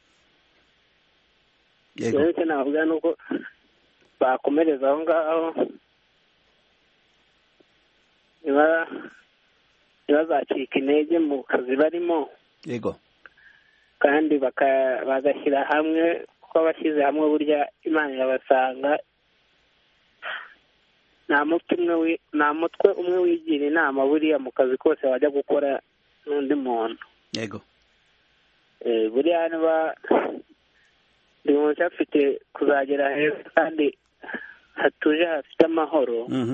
yego rero icyo navuga ni uko bakomereza aho ngaho niba ntibazacika intege mu kazi barimo yego kandi baka- bagashyira hamwe kuko abashyize hamwe burya imana irabasanga nta mutwe umwe wi- nta mutwe umwe wigira inama buriya mu kazi kose wajya gukora n'undi muntu yego Eh, buriya niba buri muntu afite kuzagera heza kandi hatuje hafite amahoro Mhm.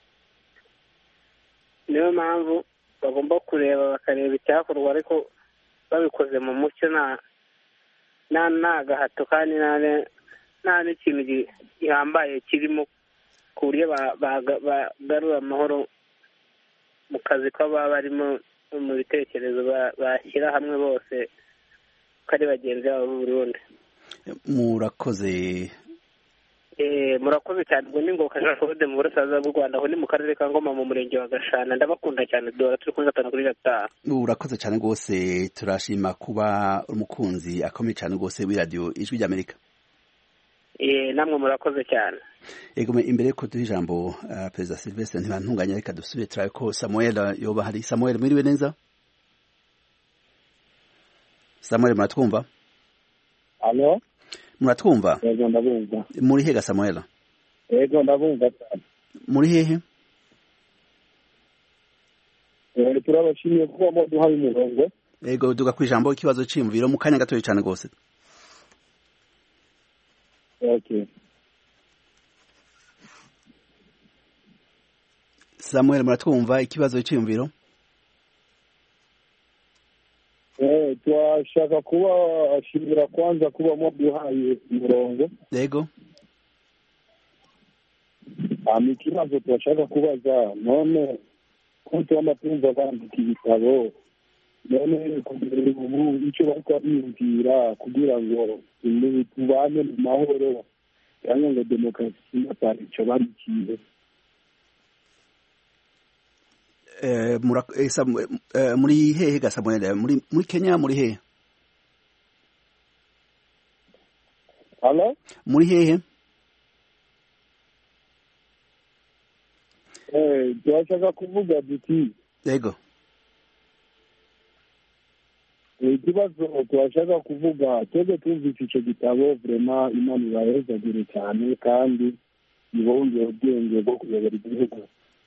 niyo mpamvu bagomba kureba bakareba icyakorwa ariko babikoze mu mucyo nta nta nta gahato kandi nta ne- nta n'ikintu gi- gihambaye kirimo ku buryo ba- baga- bagarura amahoro mu kazi ko baba barimo no mu bitekerezo ba- bashyira hamwe bose ko ari bagenzi babo b'u Burundi murakoze Eh, murakoze cyane ubwo ni ngoboka jean claude mu burasirazuba bw'u rwanda aho ni mu karere ka ngoma mu murenge wa gashana ndabakunda cyane duhora turi kuri gatanu kuri gatanu urakoze cyane rwose turashima kuba umukunzi akomeye cyane rwose w'iradiyo ijwi ry'amerika Eh, namwe murakoze cyane yego me imbere yuko duha ijambo uh, perezida silvestre ntibantunganya reka dusubire turabe ko samuel yoba hari samuel mwiriwe neza samuel muratwumva alo muratwumva yego ndabumva muri hega samuel yego ndabumva cyane muri hehe Eh, turabashimiye kuba muduhaye umurongo yego duga ku ijambo ikibazo cyiyumviro mu kanya gatoya cyane rwose okay samuel muratwumva ikibazo cyiyumviro Eh, twashaka kuba ashimira kwanza kuba muduhaye umurongo yego hama ikibazo turashaka kubaza none ko tubona tumva bandika ibitabo none kugira ubu icyo bariko biyumvira kugira ngo ibi tubane mu mahoro cyangwa ngo demokarasi natari ico barikiye Eh, mura- eh, Samu- eh, muri hehe ga samuel muri muri kenya muri hehe halo muri hehe Eh, turashaka kuvuga duti yego ikibazo turashaka kuvuga twebwe twumvise ico gitabo vrema imana irahezagire cyane kandi ibongera ubwenge bwo kuyobora igihugu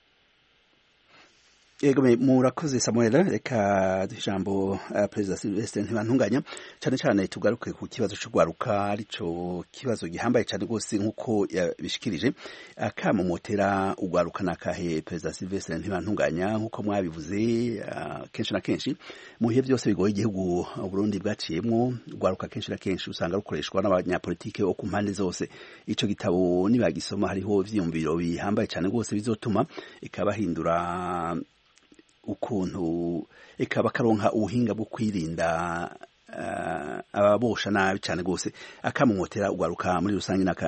yego me murakoze samuel reka duhe ijambo uh, perezida silvestre ntibantunganya cyane cyane tugaruke ku kibazo cyo gwaruka arico kibazo gihambaye cyane rwose nk'uko yabishikirije akamumotera ugwaruka nakahe perezida silvestre ntibantunganya nk'uko mwabivuze uh, kenshi na kenshi mu bihe byose bigoye igihugu Burundi bwaciyemwo ugwaruka kenshi na kenshi usanga rukoreshwa n'abanyapolitike bo ku mpande zose ico gitabo nibagisoma hariho ivyiyumviro bihambaye cyane rwose bizotuma ikabahindura ukuntu eka bakaronka ubuhinga bwo kwirinda uh, ababosha nabi cyane rwose akamumotera ugaruka muri rusange naka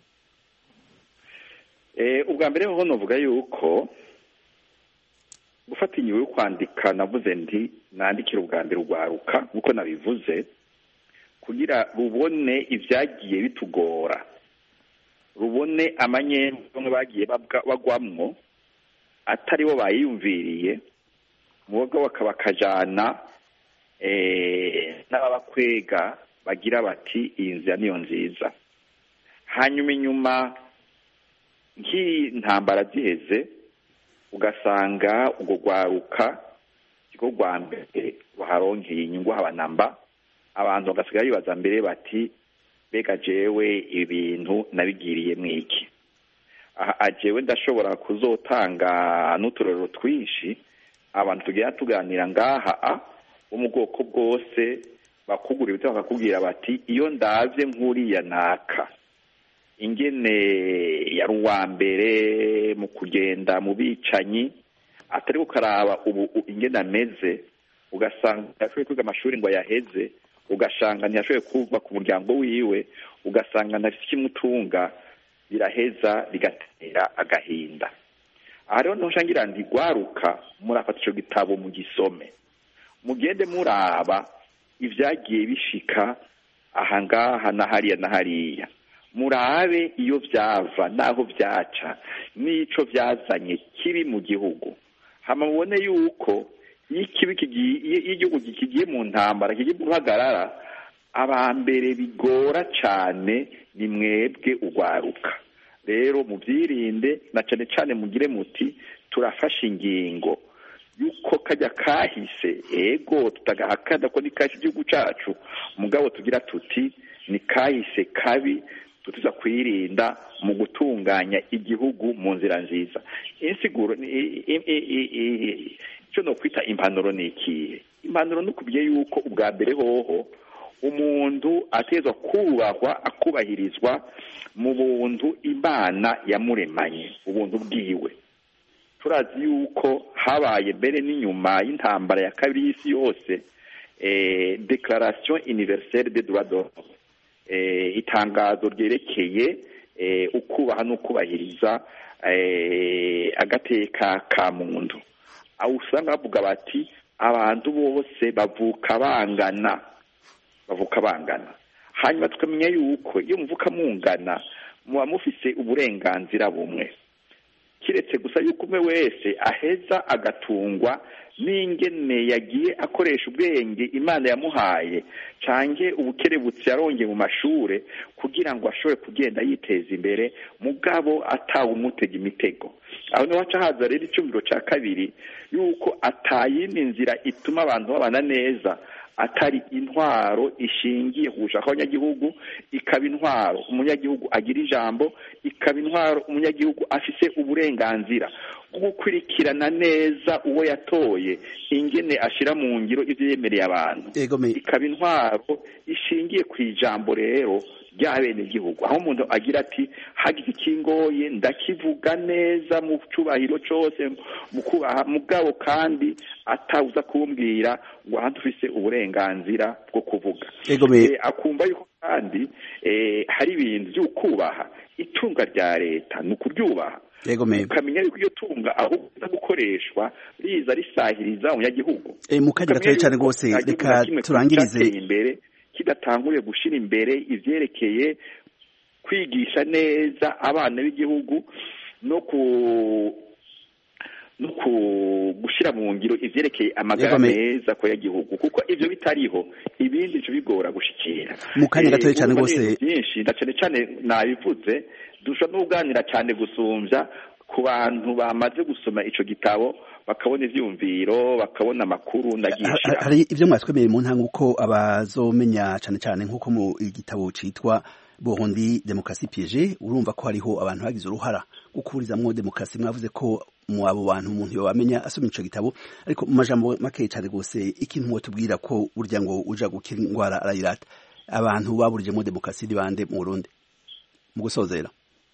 Eh, ubwa mbere hoho novuga yuko gufata inyuma yo kwandika navuze nti nandikira ubwa mbere urwaruka nk'uko nabivuze kugira rubone ibyagiye bitugora rubone amanyembe bamwe bagiye babwa- bagwamwo atari bo bayiyumviriye muboga bakaba bakajana eh, n'ababakwega bagira bati iyi nzira niyo nziza hanyuma inyuma nk'intambara ziheze ugasanga urwo rwaruka rwo rwa mbere ruharonkeye inyungu habanamba abantu bagasigaye bibaza mbere bati mbega jewe ibintu nabigiriye mwiki aha jewe ndashobora kuzotanga n'uturero twinshi abantu tugenda tuganira ngaha bo mu bwoko bwose bakugura ibiti bakakubwira bati iyo ndabye nk'uriya naka ingene yari uwa mbere mu kugenda mu bicanyi atari gukaraba ubu ingene ameze ugasanga ntiyashoboye kwiga amashuri ngo ayaheze ugasanga ntiyashoboye kuva ku muryango wiwe ugasanga ntafite ikimutunga biraheza bigatera agahinda aha rero ntushangira ndi gwaruka murafata icyo gitabo mu gisome mugende muraba ibyagiye bishika aha ngaha na hariya na hariya murabe iyo byava n'aho byaca n'ico byazanye kibi mu gihugu hama mubone yuko iyo ikibi kigiye iyo igihugu kigiye mu ntambara kigiye mu ruhagarara abambere bigora cyane ni mwebwe ugwaruka rero mubyirinde na cyane cyane mugire muti turafashe ingingo yuko kajya kahise ego tutagahakana ko ni kahise igihugu cyacu mugabo tugira tuti ni kahise kabi tutuza kwirinda mu gutunganya igihugu mu nzira nziza insiguro icyo no kwita impanuro ni ikihe impanuro ni ukubwiye yuko ubwa mbere hoho umuntu atezwa kubahwa akubahirizwa mu buntu imana yamuremanye ubuntu bwiwe turazi yuko habaye mbere n'inyuma y'intambara ya kabiri y'isi yose declaration universelle de droit de itangazo ryerekeye ukubaha n'ukubahiriza agateka ka muntu aho usanga bavuga bati abantu bose bavuka bangana bavuka bangana hanyuma tukamenya yuko iyo muvuka mungana muba mufise uburenganzira bumwe kiretse gusa yuko umwe wese aheza agatungwa n'ingene yagiye akoresha ubwenge imana yamuhaye cange ubukerebutsi yarongeye mu mashure kugira ngo ashobore kugenda yiteza imbere mugabo atawe umutega imitego aho niho haca haza rero icumviro ca kabiri yuko atayindi nzira ituma abantu babana neza atari intwaro ishingiye ku gushaka abanyagihugu ikaba intwaro umunyagihugu agira ijambo ikaba intwaro umunyagihugu afise uburenganzira bwo gukurikirana neza uwo yatoye ingene ashira mu ngiro ivyo yemereye abantu ikaba intwaro ishingiye ku ijambo rero rya bene igihugu aho umuntu agira ati hagize ikingoye ndakivuga neza mu cubahiro cose mu kubaha mugabo kandi atawuza kumbwira ngo ahandi ufise uburenganzira bwo kuvuga akumva yuko kandi hari ibintu vy'ukubaha itunga rya leta ni ukuryubaha ukamenya yuko iyo tunga aho uza gukoreshwa riza risahiriza umunyagihugu mu kanya gatoya cyane rwose reka turangirize imbere kidatanguriye gushyira imbere ivyerekeye kwigisha neza abana b'igihugu no ku no gushyira mu ngiro ivyerekeye amagara meza ko yagihugu kuko ivyo bitariho ibindi bico bigora gushikira mu kanya gatoya cyane rwose byinshi na cane cane nabivuze dushobora no kuganira cyane gusumbya ku bantu bamaze gusoma ico gitabo bakabona ivyumviro bakabona amakuru ndagisha hari ivyo mwatwemeye mu ntanga uko abazomenya cane cane nk'uko mu igitabo citwa Burundi Demokrasi Piege urumva ko hariho abantu bagize uruhara gukurizamwo demokrasi mwavuze ko mu abo bantu umuntu yobamenya asoma ico gitabo ariko mu majambo make cyane gose ikintu wotubwira ko burya ngo uja gukira ingwara arayirata abantu baburijemo demokrasi ni bande mu Burundi mu gusozera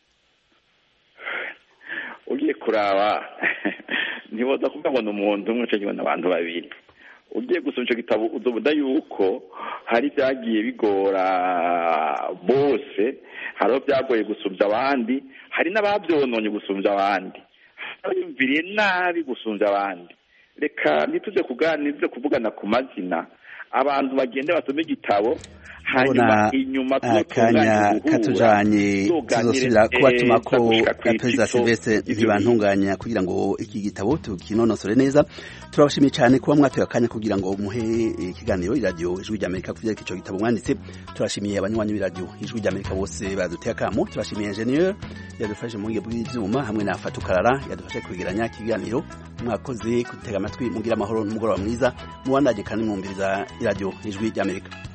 ugiye kuraba ntiboza kuvuga ngo ni umuntu umwe cyo kibona abantu babiri ugiye gusoma icyo gitabo uzobona yuko hari ibyagiye bigora bose hari aho byagoye gusumbya abandi hari n'ababyononye gusumbya abandi abayumviriye nabi gusumbya abandi reka ntituze kuganira kuvugana ku mazina abantu bagenda basoma igitabo hanyuma inyuma akanya katujanye tuzosubira kubatuma ko perezida silvestre ntibantunganya kugira ngo iki gitabo tukinonosore neza turabashimiye cyane kuba mwatoye akanya kugira ngo muhe ikiganiro iradiyo ijwi ry'amerika ku byerekeye icyo gitabo mwanditse turashimiye abanywanyi b'iradiyo ijwi ry'amerika bose baduteye akamo turashimiye enjeniyeri yadufashe mu buhinga bw'ibyuma hamwe na fatukarara yadufashe kwegeranya ikiganiro mwakoze kutega amatwi mugira amahoro n'umugoroba mwiza mubandage kandi mwumviriza iradiyo ijwi ry'amerika